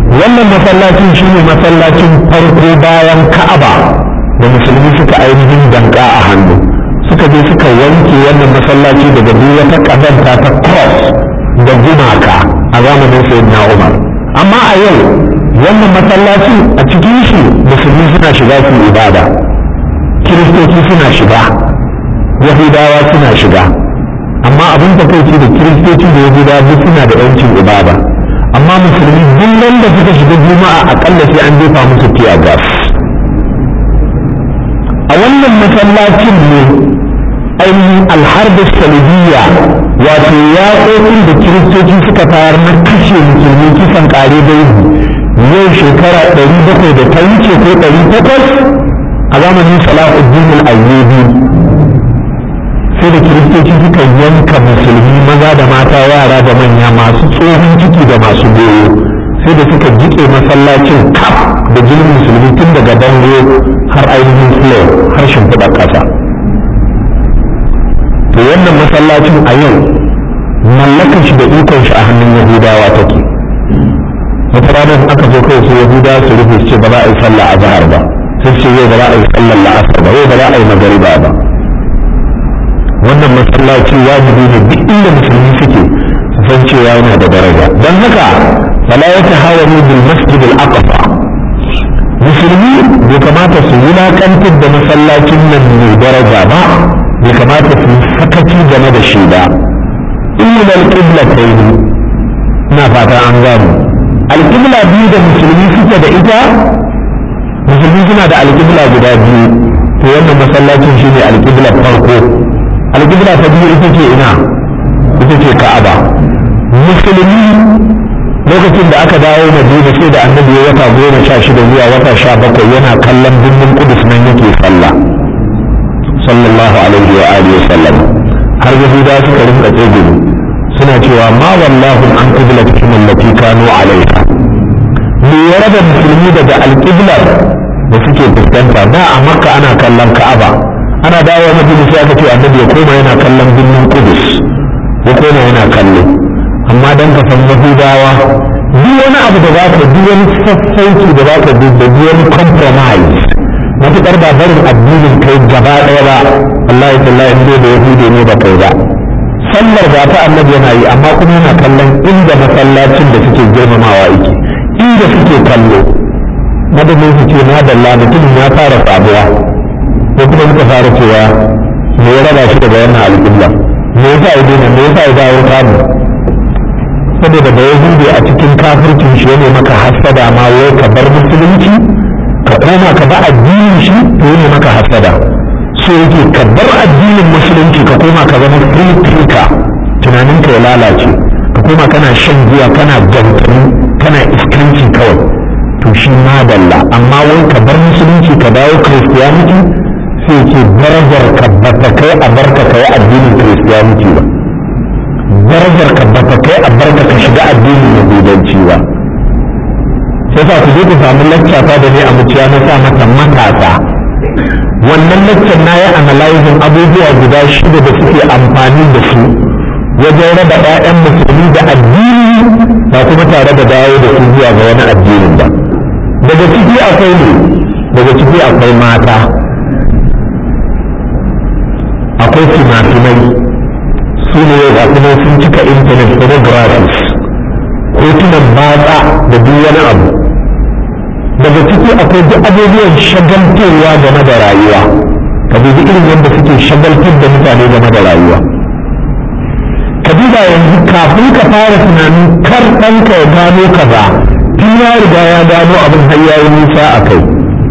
wannan masallacin shine masallacin farko bayan ka'aba da musulmi suka ainihin danka a hannu suka je suka wanke wannan masallaci daga duk wata kazanta ta cross da gumaka a zamanin sayyidina umar amma a yau wannan masallaci a cikin shi musulmi suna shiga su ibada kiristoci suna shiga yahudawa suna shiga amma abin da kai da kiristoci da yahudawa duk suna da yancin ibada amma musulmi duk da suka shiga juma'a akalla sai an jefa musu tiya gas a wannan masallacin ne ainihin alharbin salibiyya wato yaƙoƙin da kiristoci suka tayar na kashe musulmi kisan ƙare dangi yau shekara ɗari bakwai da ta wuce ko ɗari takwas a zamanin salahuddin al-ayyubi sai da kiristoci suka yanka musulmi maza da mata yara da manya masu tsohon ciki da masu goyo sai da suka jiƙe masallacin kaf da jinin musulmi tun daga bango har ainihin floor har shimfiɗa ƙasa to wannan masallacin a yau mallakan shi da ikon shi a hannun yahudawa take wata ranar aka zo kawai su yahudawa su rufe su ce ba za a yi sallah a zahar ba sai ce yau ba za a yi sallar la'asar ba yau ba za a yi magariba ba wannan masallaci wajibi ne duk inda musulmi suke su san cewa yana da daraja don haka fala ya tahawani bil masjid al aqsa musulmi bai kamata su wulakantar da masallacin nan mai daraja ba bai kamata su sakaci game da shi ba illa al-qiblatayn na fata an gano al-qibla biyu da musulmi suke da ita musulmi suna da al-qibla guda biyu to wannan masallacin shine al-qibla farko al-qibla ta biyu ita ce ina ita ce ka'aba musulmi lokacin da aka dawo madina sai da annabi ya wata goma sha shida zuwa wata sha bakwai yana kallon birnin kudus nan yake sallah sallallahu alaihi wa alihi wa sallam har yahuda suka rinka tsegumi suna cewa ma wallahu an qiblatihim allati kanu alaiha me ya raba musulmi daga alqiblar da suke fuskanta da a makka ana kallon ka'aba ana dawo madina sai aka ce annabi ya koma yana kallon birnin kudus ya koma yana kallo amma dan ka san yahudawa duk wani abu da za ka duk wani sassauci da za ka da duk wani compromise matuƙar ba barin addinin kai gaba ɗaya ba Allah ya talla in da yahudi ne ba kai ba sallar ba ta annabi yana yi amma kuma yana kallon inda masallacin da suke girmamawa yake inda suke kallo madadin su ce madalla mutumin ya fara sabuwa ko kuma muka fara cewa me ya raba shi daga wannan alƙibla me yasa ya daina me yasa ya dawo kamu saboda da yahudi a cikin kafircin shi ne maka hasada ma wai ka bar musulunci ka koma ka ba addinin shi to ne maka hasada so yake ka bar addinin musulunci ka koma ka zama free thinker tunanin ka ya lalace ka koma kana shan giya kana gantani kana iskanci kawai to shi madalla amma wai ka bar musulunci ka dawo christianity sai ke darajar ka bata kai a barka kai addinin christianity ba darajar ka bata kai a barka ka shiga addinin yahudanci ba sai sa ku je ku samu lacca ta da ne a muciya na sa mata matasa wannan laccan na yi analyzing abubuwa guda shida da suke amfani da su wajen raba 'ya'yan musulmi da addini ba kuma tare da dawo da su zuwa ga wani addinin ba daga ciki akwai ne daga ciki akwai mata akwai fina-finai su ne ga kuma sun cika intanet pornographies hotunan batsa da duk wani abu daga ciki akwai duk abubuwan shagaltarwa game da rayuwa ka dubi irin yadda suke shagaltar da mutane game da rayuwa ka duba yanzu kafin ka fara tunanin kar ɗanka ya gano kaza tun ya riga ya gano abin har ya yi nisa a kai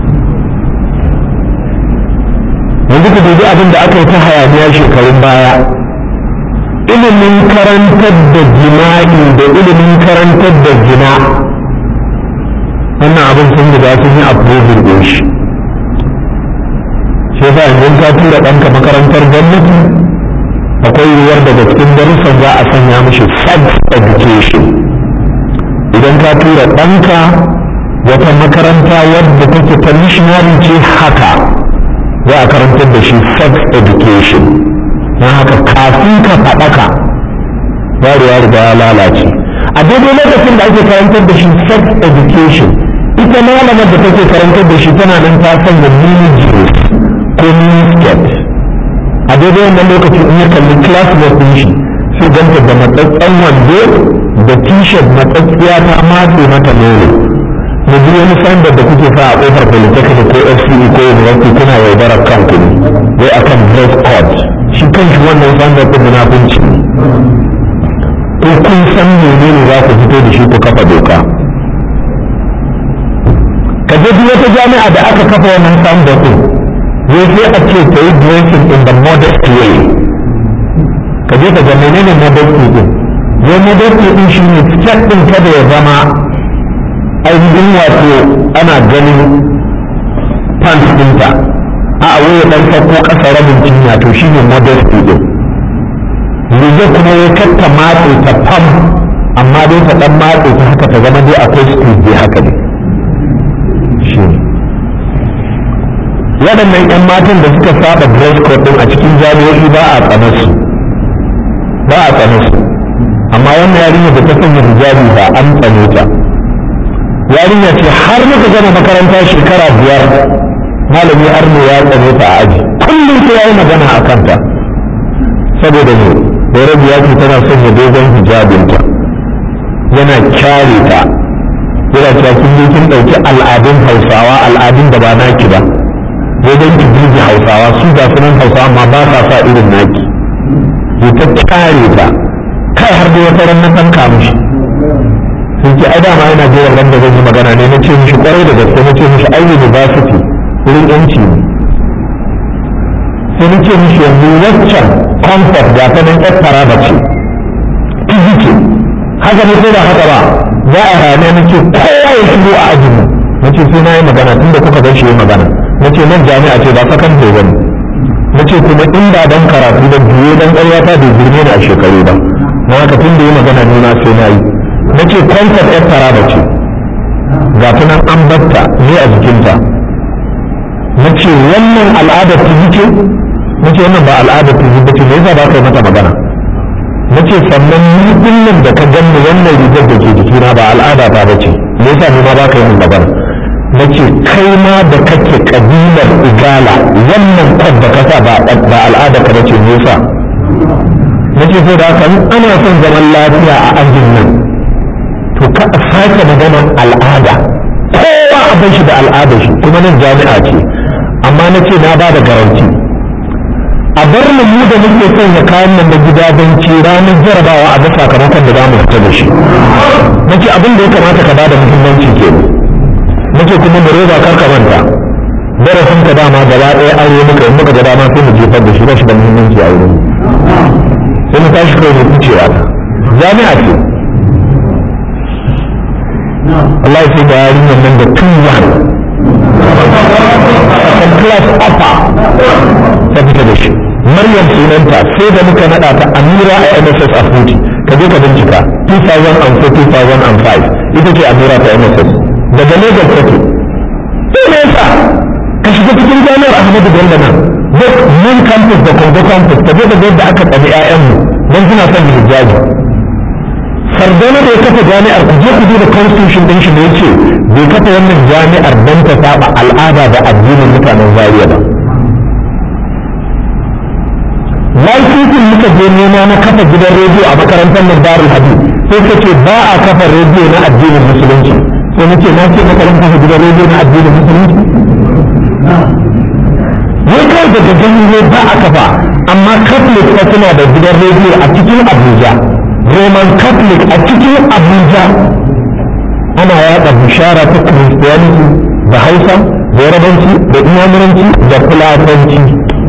yanzu ka dubi abin da aka yi ta hayaniya shekarun baya ilimin karantar da jima'i da ilimin karantar da jina wannan abin sun riga sun yi approving din shi sai ba yanzu ka tura ɗanka makarantar gwamnati akwai yiwuwar daga cikin darussan za a sanya mishi sex education idan ka tura ɗanka wata makaranta wadda take ta missionary ce haka za a karantar da shi sex education don haka kafin ka faɗaka yaro ya riga ya lalace a daidai lokacin da ake karantar da shi sex education ita malamar da take karantar da shi tana nan ta sanya mini jeans ko mini skirt a daidai wannan lokacin in ya kalli classmate din shi sai ganta da matsatsen wando da t-shirt matsatsiya ta matse mata nono mu ji wani sandar da kuke sa a kofar polytechnic ko fce ko university kuna yaudarar kanku ne wai akan dress code shi kanshi wannan sandar din munafunci ko kun san menene za ku fito da shi ku kafa doka ka je duk wata jami'a da aka kafa wannan sandar din wai sai a ce ta yi dressing in the modest way ka je ka ga menene modesty din wai modesty din shi ne skirt din kada ya zama ainihin wato ana ganin pants ɗinta a wai dan sako ƙasa rabin cinya to shi ne modesty din riga kuma ya katta matse ta fam amma dai ta dan matse ta haka ta zama dai akwai street dai haka ne shi waɗannan 'yan matan da suka saba dress code din a cikin jami'o'i ba a tsanar su ba a tsanar su amma wannan yarinya da ta sanya hijabi ba an tsane ta yarinya ce har muka gama makaranta shekara biyar malami arno ya tsane ta a aji kullum sai ya yi magana a kanta saboda ne da rabi ya ce tana sanya dogon hijabinta yana kyare ta yana cewa kin je kin ɗauki al'adun hausawa al'adun da ba naki ba wajen ki birge hausawa su ga sunan hausawa amma ba sa sa irin naki ya ta kyare ta kai har da wata ran na san kamushi sun ce ai dama yana jiran ran da zan yi magana ne na ce mishi kwarai da gaske na ce mishi ai university wurin yanci ne sai na ce mishi yanzu waccan concept ga ta nan ƙasara ba ce izi ce haka ne sai da haka ba za a rana na ce kowa ya shigo a ajin mu na ce sai na yi magana tun da kuka gan shi yi magana na ce nan jami'a ce ba sakan ba ne na ce kuma in ba dan karatu da biye dan ƙaryata bai girme ni a shekaru ba na haka tun da yi magana ne na sai na yi na ce concept ɗan taraba ce ga ta nan an batta ne a jikinta na ce wannan al'adar ta ce na ce wannan ba al'adar ta ba ce me yasa ba ka yi mata magana na ce sannan ni kullum da ka ganni wannan rigar da ke jikina ba al'ada ta ba ce me yasa ni ma ba ka yi min magana na ce kai ma da kake kabilar igala wannan kwan da ka sa ba al'ada ka ba ce me yasa na ce sai da haka ana son zaman lafiya a ajin nan to ka sake maganar al'ada kowa a bar shi da al'ada shi kuma nan jami'a ce amma na ce na ba da garanti a bar mu mu da muke son ya kayan nan da gida don ci ranar jarabawa a ga sakamakon da za mu fita da shi na ce abin da ya kamata ka ba da muhimmanci ke na ce kuma mu roba kar ka manta darasin ka dama gaba ɗaya aure muka in muka ga dama sai mu jefar da shi ba shi da muhimmanci a wurin sai mu tashi kai mu ficewa ta jami'a ce Allah ya sai da yarinyar nan da tun yan kan class upper ta fita da shi Maryam sunanta sai da muka nada ta Amira a MSS a Futi ka je ka bincika 2004-2005 ita ce Amira ta MSS daga Lagos take sai me yasa ka shiga cikin jami'ar Ahmadu Bello nan duk main campus da Kongo campus ka je ka ga yadda aka tsabi 'ya'yanmu don suna son hijabi Sardauna da ya kafa jami'ar ku je ku duba constitution din shi da yace bai kafa wannan jami'ar don ta saba al'ada da addinin mutanen Zaria ba Laifisin muka je nema na kafa gidan rediyo a makarantar nan Darul Hadith sai ka ce ba a kafa rediyo na addinin musulunci sai na ce na ce makarantar kafa gidan rediyo na addinin musulunci wai kawai daga gani ne ba a kafa amma Catholic fa suna da gidan rediyo a cikin Abuja roman catholic a cikin abuja ana yada bishara ta christianity da hausa da yarabanci da inyamuranci da fulatanci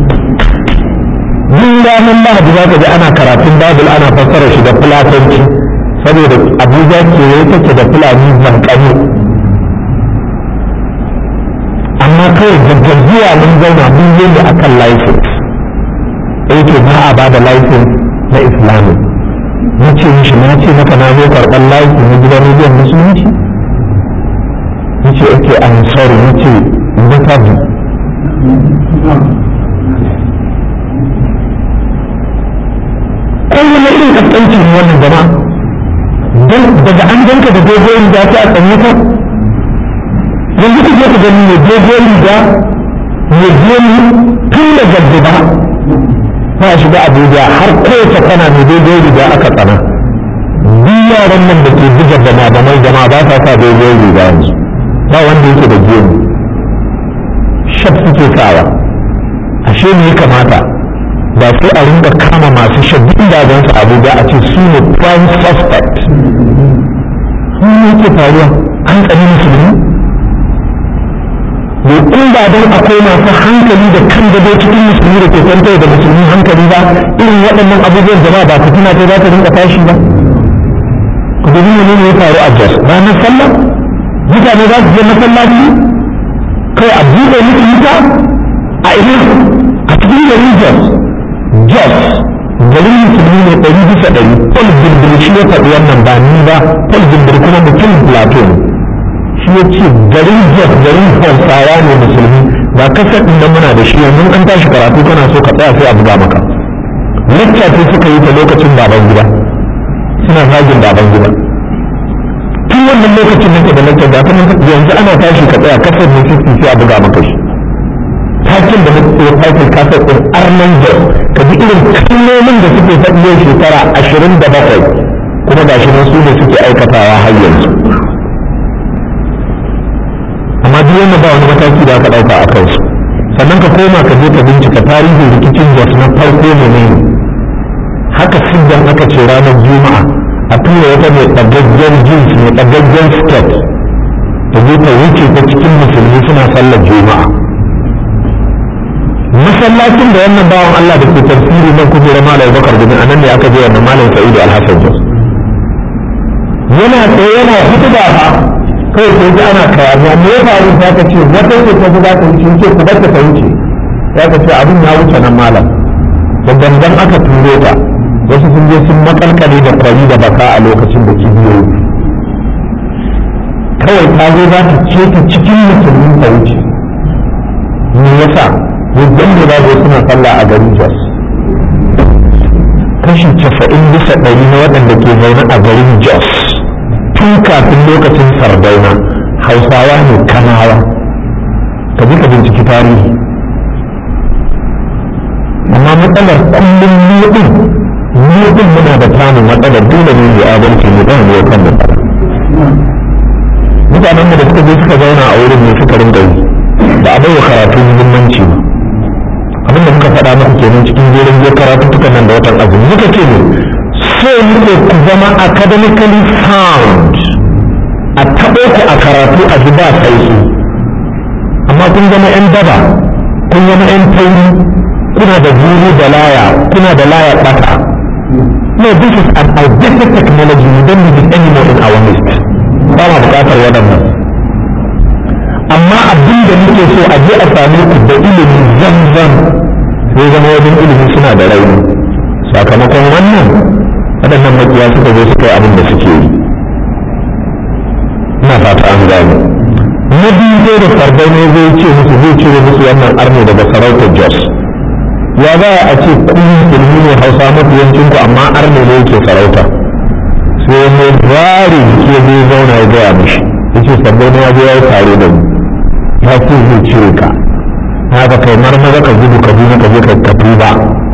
duk ranar lahadi za ka ji ana karatun babul ana fassara shi da fulatanci saboda abuja kewaye take da fulani zankani amma kawai daga zuwa mun zauna mun yi ne akan license yake ba a ba da license na islamic na ce mishi na ce maka na zo karɓar laiki na gidan rediyon musulunci ya ce ake I'm sorry na ce better do kai wani irin kaskanci ne wannan jama'a don daga an ganka da dogon riga ta a tsanye ka yanzu ku je ku gani mai dogon riga mai gemu tun da gaddiba ba a shiga abuja har kowace kana mai dogon riga aka tsana duk yaran nan da ke buga bama bamai jama'a ba sa sa dogon riga yanzu ba wanda yake da gemu shaf suke sawa ashe ne ya kamata ba sai a rinka kama masu shaddin dagan su abuja a ce su ne prime suspect ne yake faruwa an tsani musulmi ne in ba don akwai masu hankali da kan gado cikin musulmi da ke kwantar da musulmi hankali ba irin waɗannan abubuwan jama'a ba fitina ta za ta rinka tashi ba ku dubi ne ne ya faru a jos ranar sallah mutane za su je masallaci kai a buɗe musu wuta a ina a cikin garin jos jos garin musulmi ne ɗari bisa ɗari paul bilbil shi ya faɗi wannan ba ni ba paul bilbil kuma mutum plateau ne shi ya ce garin jos garin hausawa ne musulmi ba kasar ɗin nan muna da shi yanzu an tashi karatu kana so ka tsaya sai a buga maka lecture ce suka yi ta lokacin baban gida suna zagin baban gida tun wannan lokacin nake da lecture da kuma yanzu ana tashi ka tsaya kasar ne sai a buga maka shi takin da muke yi aikin kasar ɗin arnan jos ka ji irin kalmomin da suke faɗi yau shekara ashirin da bakwai kuma ga shi su ne suke aikatawa har yanzu amma duk wanda ba wani mataki da aka ɗauka a kansu sannan ka koma ka je ka bincika tarihin rikicin jos na farko ne ne haka siddan aka ce ranar juma'a a tura wata mai ɗagaggen jeans mai ɗagaggen skirt ta je ta wuce ta cikin musulmi suna sallar juma'a masallacin da wannan bawan Allah da ke tafsiri nan kujerar malam Bakar bin anan ne aka je wannan malam Sa'idu Al-Hassan Jos yana tsaye yana hutuba ba kawai sai ji ana kayaniya me ya faru sai ka ce wata ce ta za ta wuce ce ku barka ta wuce ya ka ce abin ya wuce nan malam da dangan aka turo ta wasu sun je sun makalkale da kwari da baka a lokacin da kibiyoyi kawai ta zo za ta ce ta cikin musulmin ta wuce me yasa wajen da zago suna sallah a garin Jos kashi casa'in bisa ɗari na waɗanda ke zaune a garin Jos tun kafin lokacin sardauna hausawa ne kanawa ka ji ka binciki tarihi amma matsalar kullum nudin nudin muna da tamu matsalar dole ne da adalci mu ɗan ne kan mu mutanen da suka je suka zauna a wurin ne suka rinka yi ba a bai wa karatu muhimmanci ba abin da muka faɗa muku kenan cikin jerin je karatu tukan nan da watan azumi muka ce ne so muke ku zama academically sound a taɓo ku a karatu a ji ba sauki amma kun zama 'yan daba kun zama 'yan tauri kuna da zuru da laya kuna da laya ɓata no this is an outdated technology we don't need it anymore in our midst ba ma buƙatar waɗannan amma abin da muke so a je a same ku da ilimi zanzan sai zama wajen ilimi suna da rauni sakamakon wannan waɗannan makiya suka zo suka yi abin da suke yi ina fata an gane na biyu zai da sardai ne zai ce musu zai cire musu wannan arno daga sarautar jos ya za a ce kun ilimi ne hausa mafi yancin ku amma arno ne yake sarauta sai wani zari ke zai zauna ya gaya mishi ya ce sardai ne ya zo ya yi tare da mu ya ce zai cire ka haka kai marmaza ka gudu ka ka je ka tafi ba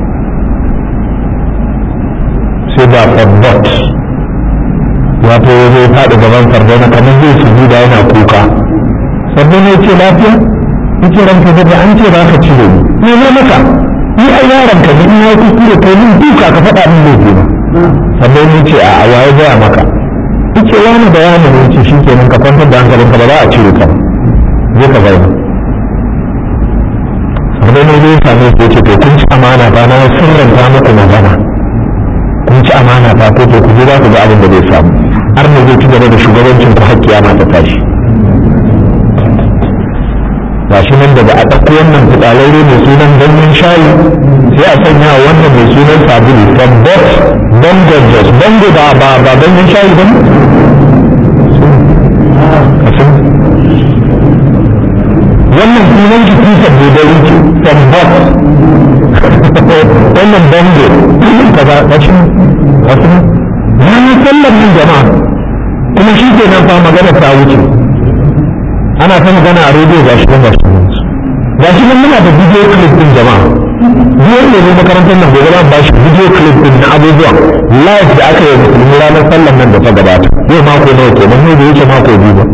sai ba sabbot wato ya zai faɗi gaban sardauna kamar zai su da yana kuka sardauna ya ce lafiya ya ce ranka da an ce za ka cire ni ne na maka ni a yaron ka in ya kuskure kai min duka ka faɗa min laifi na sardauna ya ce a waye gaya maka ya ce wani bayanin ya ce shi kenan ka kwantar da hankalinka ba za a cire ka zai ka zauna sai ne zai same su ce to kun ci amana ba na sirranta muku magana kun ci amana ba ko to ku je za ku ga abin da zai samu har ne zai ci gaba da shugabancin ku har kiyama ta tashi ga shi nan daga a ɗauko wannan fitsararre mai sunan ganyen shayi sai a sanya wannan mai sunan sabulu from box bongo jos bongo ba ba ba ganyen shayi ba wannan sunan shi kusa dodari ce from box wannan bongo ka ba ka shi wasu ranar sallar nan jama'a kuma shi ke nan fa magana ta wuce ana ta magana a rediyo ga shi ga shi ga shi nan muna da video clip din jama'a biyar ne ne makarantar nan gobe ba shi video clip din na abubuwa live da aka yi musulmi ranar sallar nan da ta gabata yau mako nawa kenan ne da wuce mako biyu ba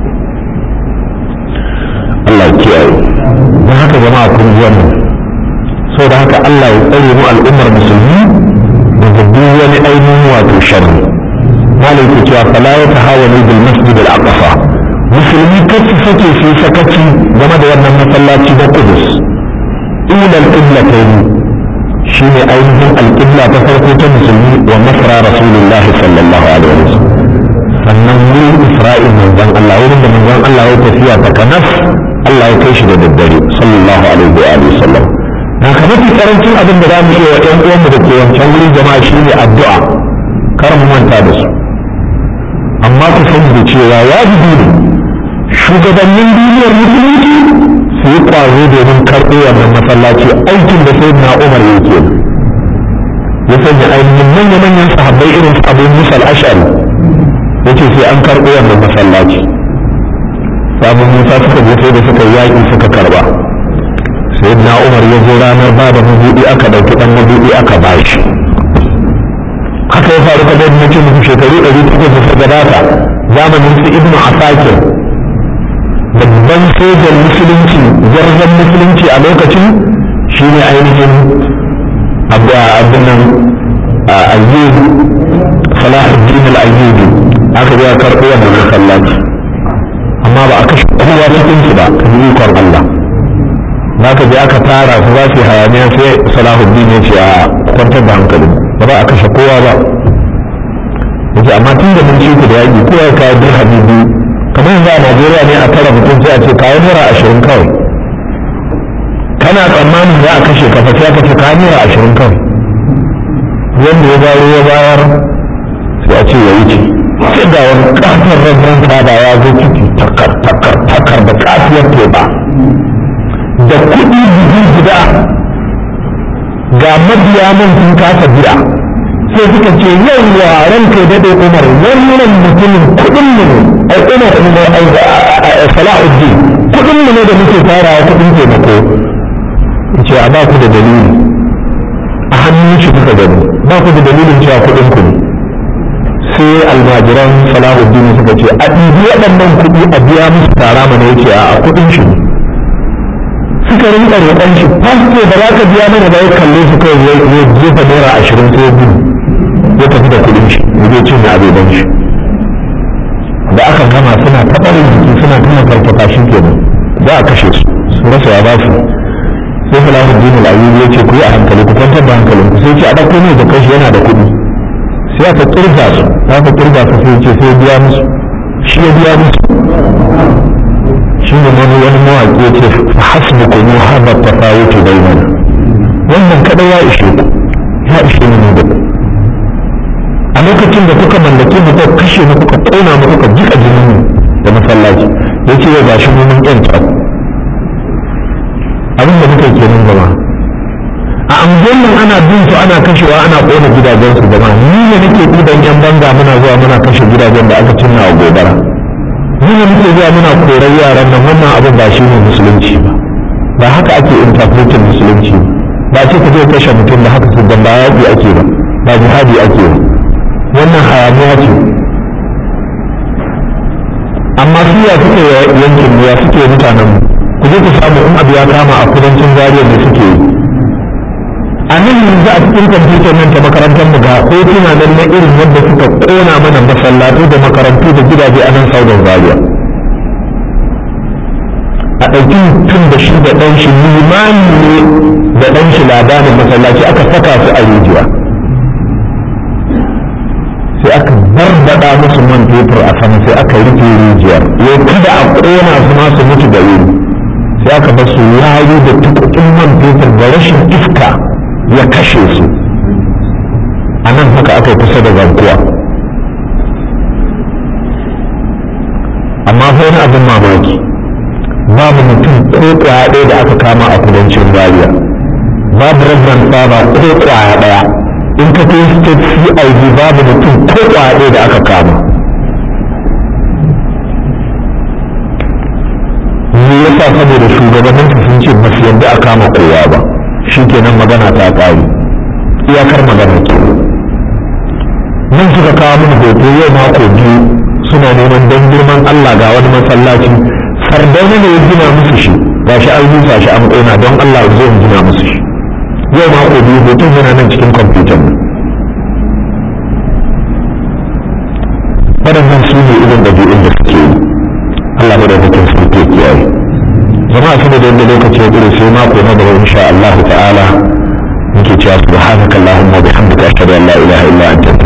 Allah ya kiyaye don haka jama'a kun ji wannan sau da haka Allah ya tsare mu al'ummar musulmi daga duk wani ainihin wato sharri malai ke cewa fala ya tahawani bil masjid al aqsa musulmi kar su sake su yi sakaci game da wannan masallaci na Qudus ila al qiblatayn shine ainihin al qibla ta farko ta musulmi wa masra rasulullahi sallallahu alaihi wasallam sannan wurin isra'il manzon Allah wurin da manzon Allah ya tafiya ta kanas Allah ya kai shi da daddare sallallahu alaihi wa alihi wasallam na ka mafi karancin abin da za mu iya wa ƴan uwanmu da ke wancan wurin jama'a shine addu'a kar mu manta da su amma ku sani da cewa wajibi ne shugabannin duniyar musulunci su yi ƙwazo domin karɓo wannan masallaci aikin da sai na umar yake ya sanya ainihin manya-manyan sahabbai irin su abu musa al-ash'ari yace sai an karɓo wannan masallaci sabon musa suka je sai da suka yaƙi suka karɓa sai na umar ya zo ranar ba da mabuɗi aka ɗauki ɗan mabuɗi aka ba shi haka ya faru kamar da nake muku shekaru ɗari takwas da suka gabata zamanin su ibnu asakir babban sojan musulunci gwarzon musulunci a lokacin shine ainihin abin nan ayyub salahuddin al-ayyubi aka je a karɓo wannan masallaci amma ba a kashe kowa cikin su ba kan ikon Allah za ka je aka tara su za su yi hayaniya sai salahuddin ya ce a kwantar da hankali ba za a kashe kowa ba yace amma tun da mun ci ku da yaƙi kowa ya kawo dirhami biyu kamar yanzu a Najeriya ne a tara mutum sai a ce kawo naira ashirin kawai kana tsammanin za a kashe ka fa sai aka ce kawo naira ashirin kawai wanda ya bayar ya bayar sai a ce ya wuce sai da wani ƙasar rabin fada ya zo ciki takar takar takar da kafiyar teba da kuɗi buhu guda ga mabiya man sun kasa biya sai suka ce yau wa ranka ya daɗe umar wannan mutumin kuɗin mu ne ai umar ne ai salahuddin kuɗin mu ne da muke tarawa kuɗin taimako ce a ba ku da dalili a hannun shi kuka gani ba ku da dalilin cewa kuɗin ku ne sai almajiran salahuddin suka ce a ɗibi waɗannan kuɗi a biya musu tara mana yake a kuɗin shi ne suka rinka roƙon shi fasto ba za ka biya mana ba ya kalle su kawai ya jefa naira ashirin sai gudu ya tafi da kuɗin shi ya je cin abeban shi da aka gama suna taɓarin jiki suna tuna farfata shi kenan za a kashe su su rasa ya ba su sai salahuddin al-ayyubi ya ce ku yi a hankali ku kwantar da hankalin ku sai ce a ɗauko ne da kashi yana da kuɗi sai aka kirga su aka kirga su sai ce sai biya musu shi ya biya musu shi ne wani wani mawaƙi ya ce hasbu ku mu haɗa tafawutu bainana wannan kaɗai ya ishe ku ya ishe ni da ku a lokacin da kuka mallake mu kuka kashe mu kuka ƙona mu kuka jika jinin mu da masallaci ya ce ya gashi mu mun ƴanta abin da muka kenan gaba a anguwan nan ana bin su ana kashewa ana ƙona gidajen su gaba ni ne nake ɗiban yan banga muna zuwa muna kashe gidajen da aka cinna wa gobara ni ne muke zuwa muna korar yaran nan wannan abin ba shi ne musulunci ba ba haka ake interpretin musulunci ba ce ka je kashe mutum da haka su ba yaƙi ake ba ba jihadi ake ba wannan hayaniya ce amma su ya suke yankin mu ya suke mutanen mu ku je ku samu in abu ya kama a kudancin zariya da suke yi a nan yanzu a cikin kwamfutar nan ta makarantar mu ga hotuna nan na irin yadda suka kona mana masallatu da makarantu da gidaje a nan saudan zaria a ɗauki mutum da shi da ɗan shi limani ne da ɗan shi labarin masallaci aka saka su a rijiya sai aka barbaɗa musu man fetur a sama sai aka rufe rijiyar yau kada a ƙona su ma su mutu da wuri sai aka bar su yayi da tukukin man fetur da rashin iska ya kashe su a nan haka aka yi kusa da zankuwa amma fa wani abin mamaki babu mutum ko kwaya ɗaya da aka kama a kudancin zaria babu rabban saba ko kwaya ɗaya in ka kai state cid babu mutum ko kwaɗe da aka kama me yasa saboda shugabanninsu sun ce ba su yarda a kama kowa ba shi kenan magana ta ƙare iyakar magana ke nan suka kawo mini hoto yau mako biyu suna neman don girman Allah ga wani masallaci sardauna ne ya gina musu shi ga shi an rusa shi an ƙona don Allah zo in gina musu shi yau mako biyu hoton yana nan cikin kwamfutan nan waɗannan su ne irin ɗabi'un da suke yi Allah ba da mutum su ke kiyaye jama'a su da yadda lokaci ya ƙure sai mako na gaba insha Allah ta'ala muke cewa subhanakallahumma wa bihamdika ashhadu an la ilaha illa anta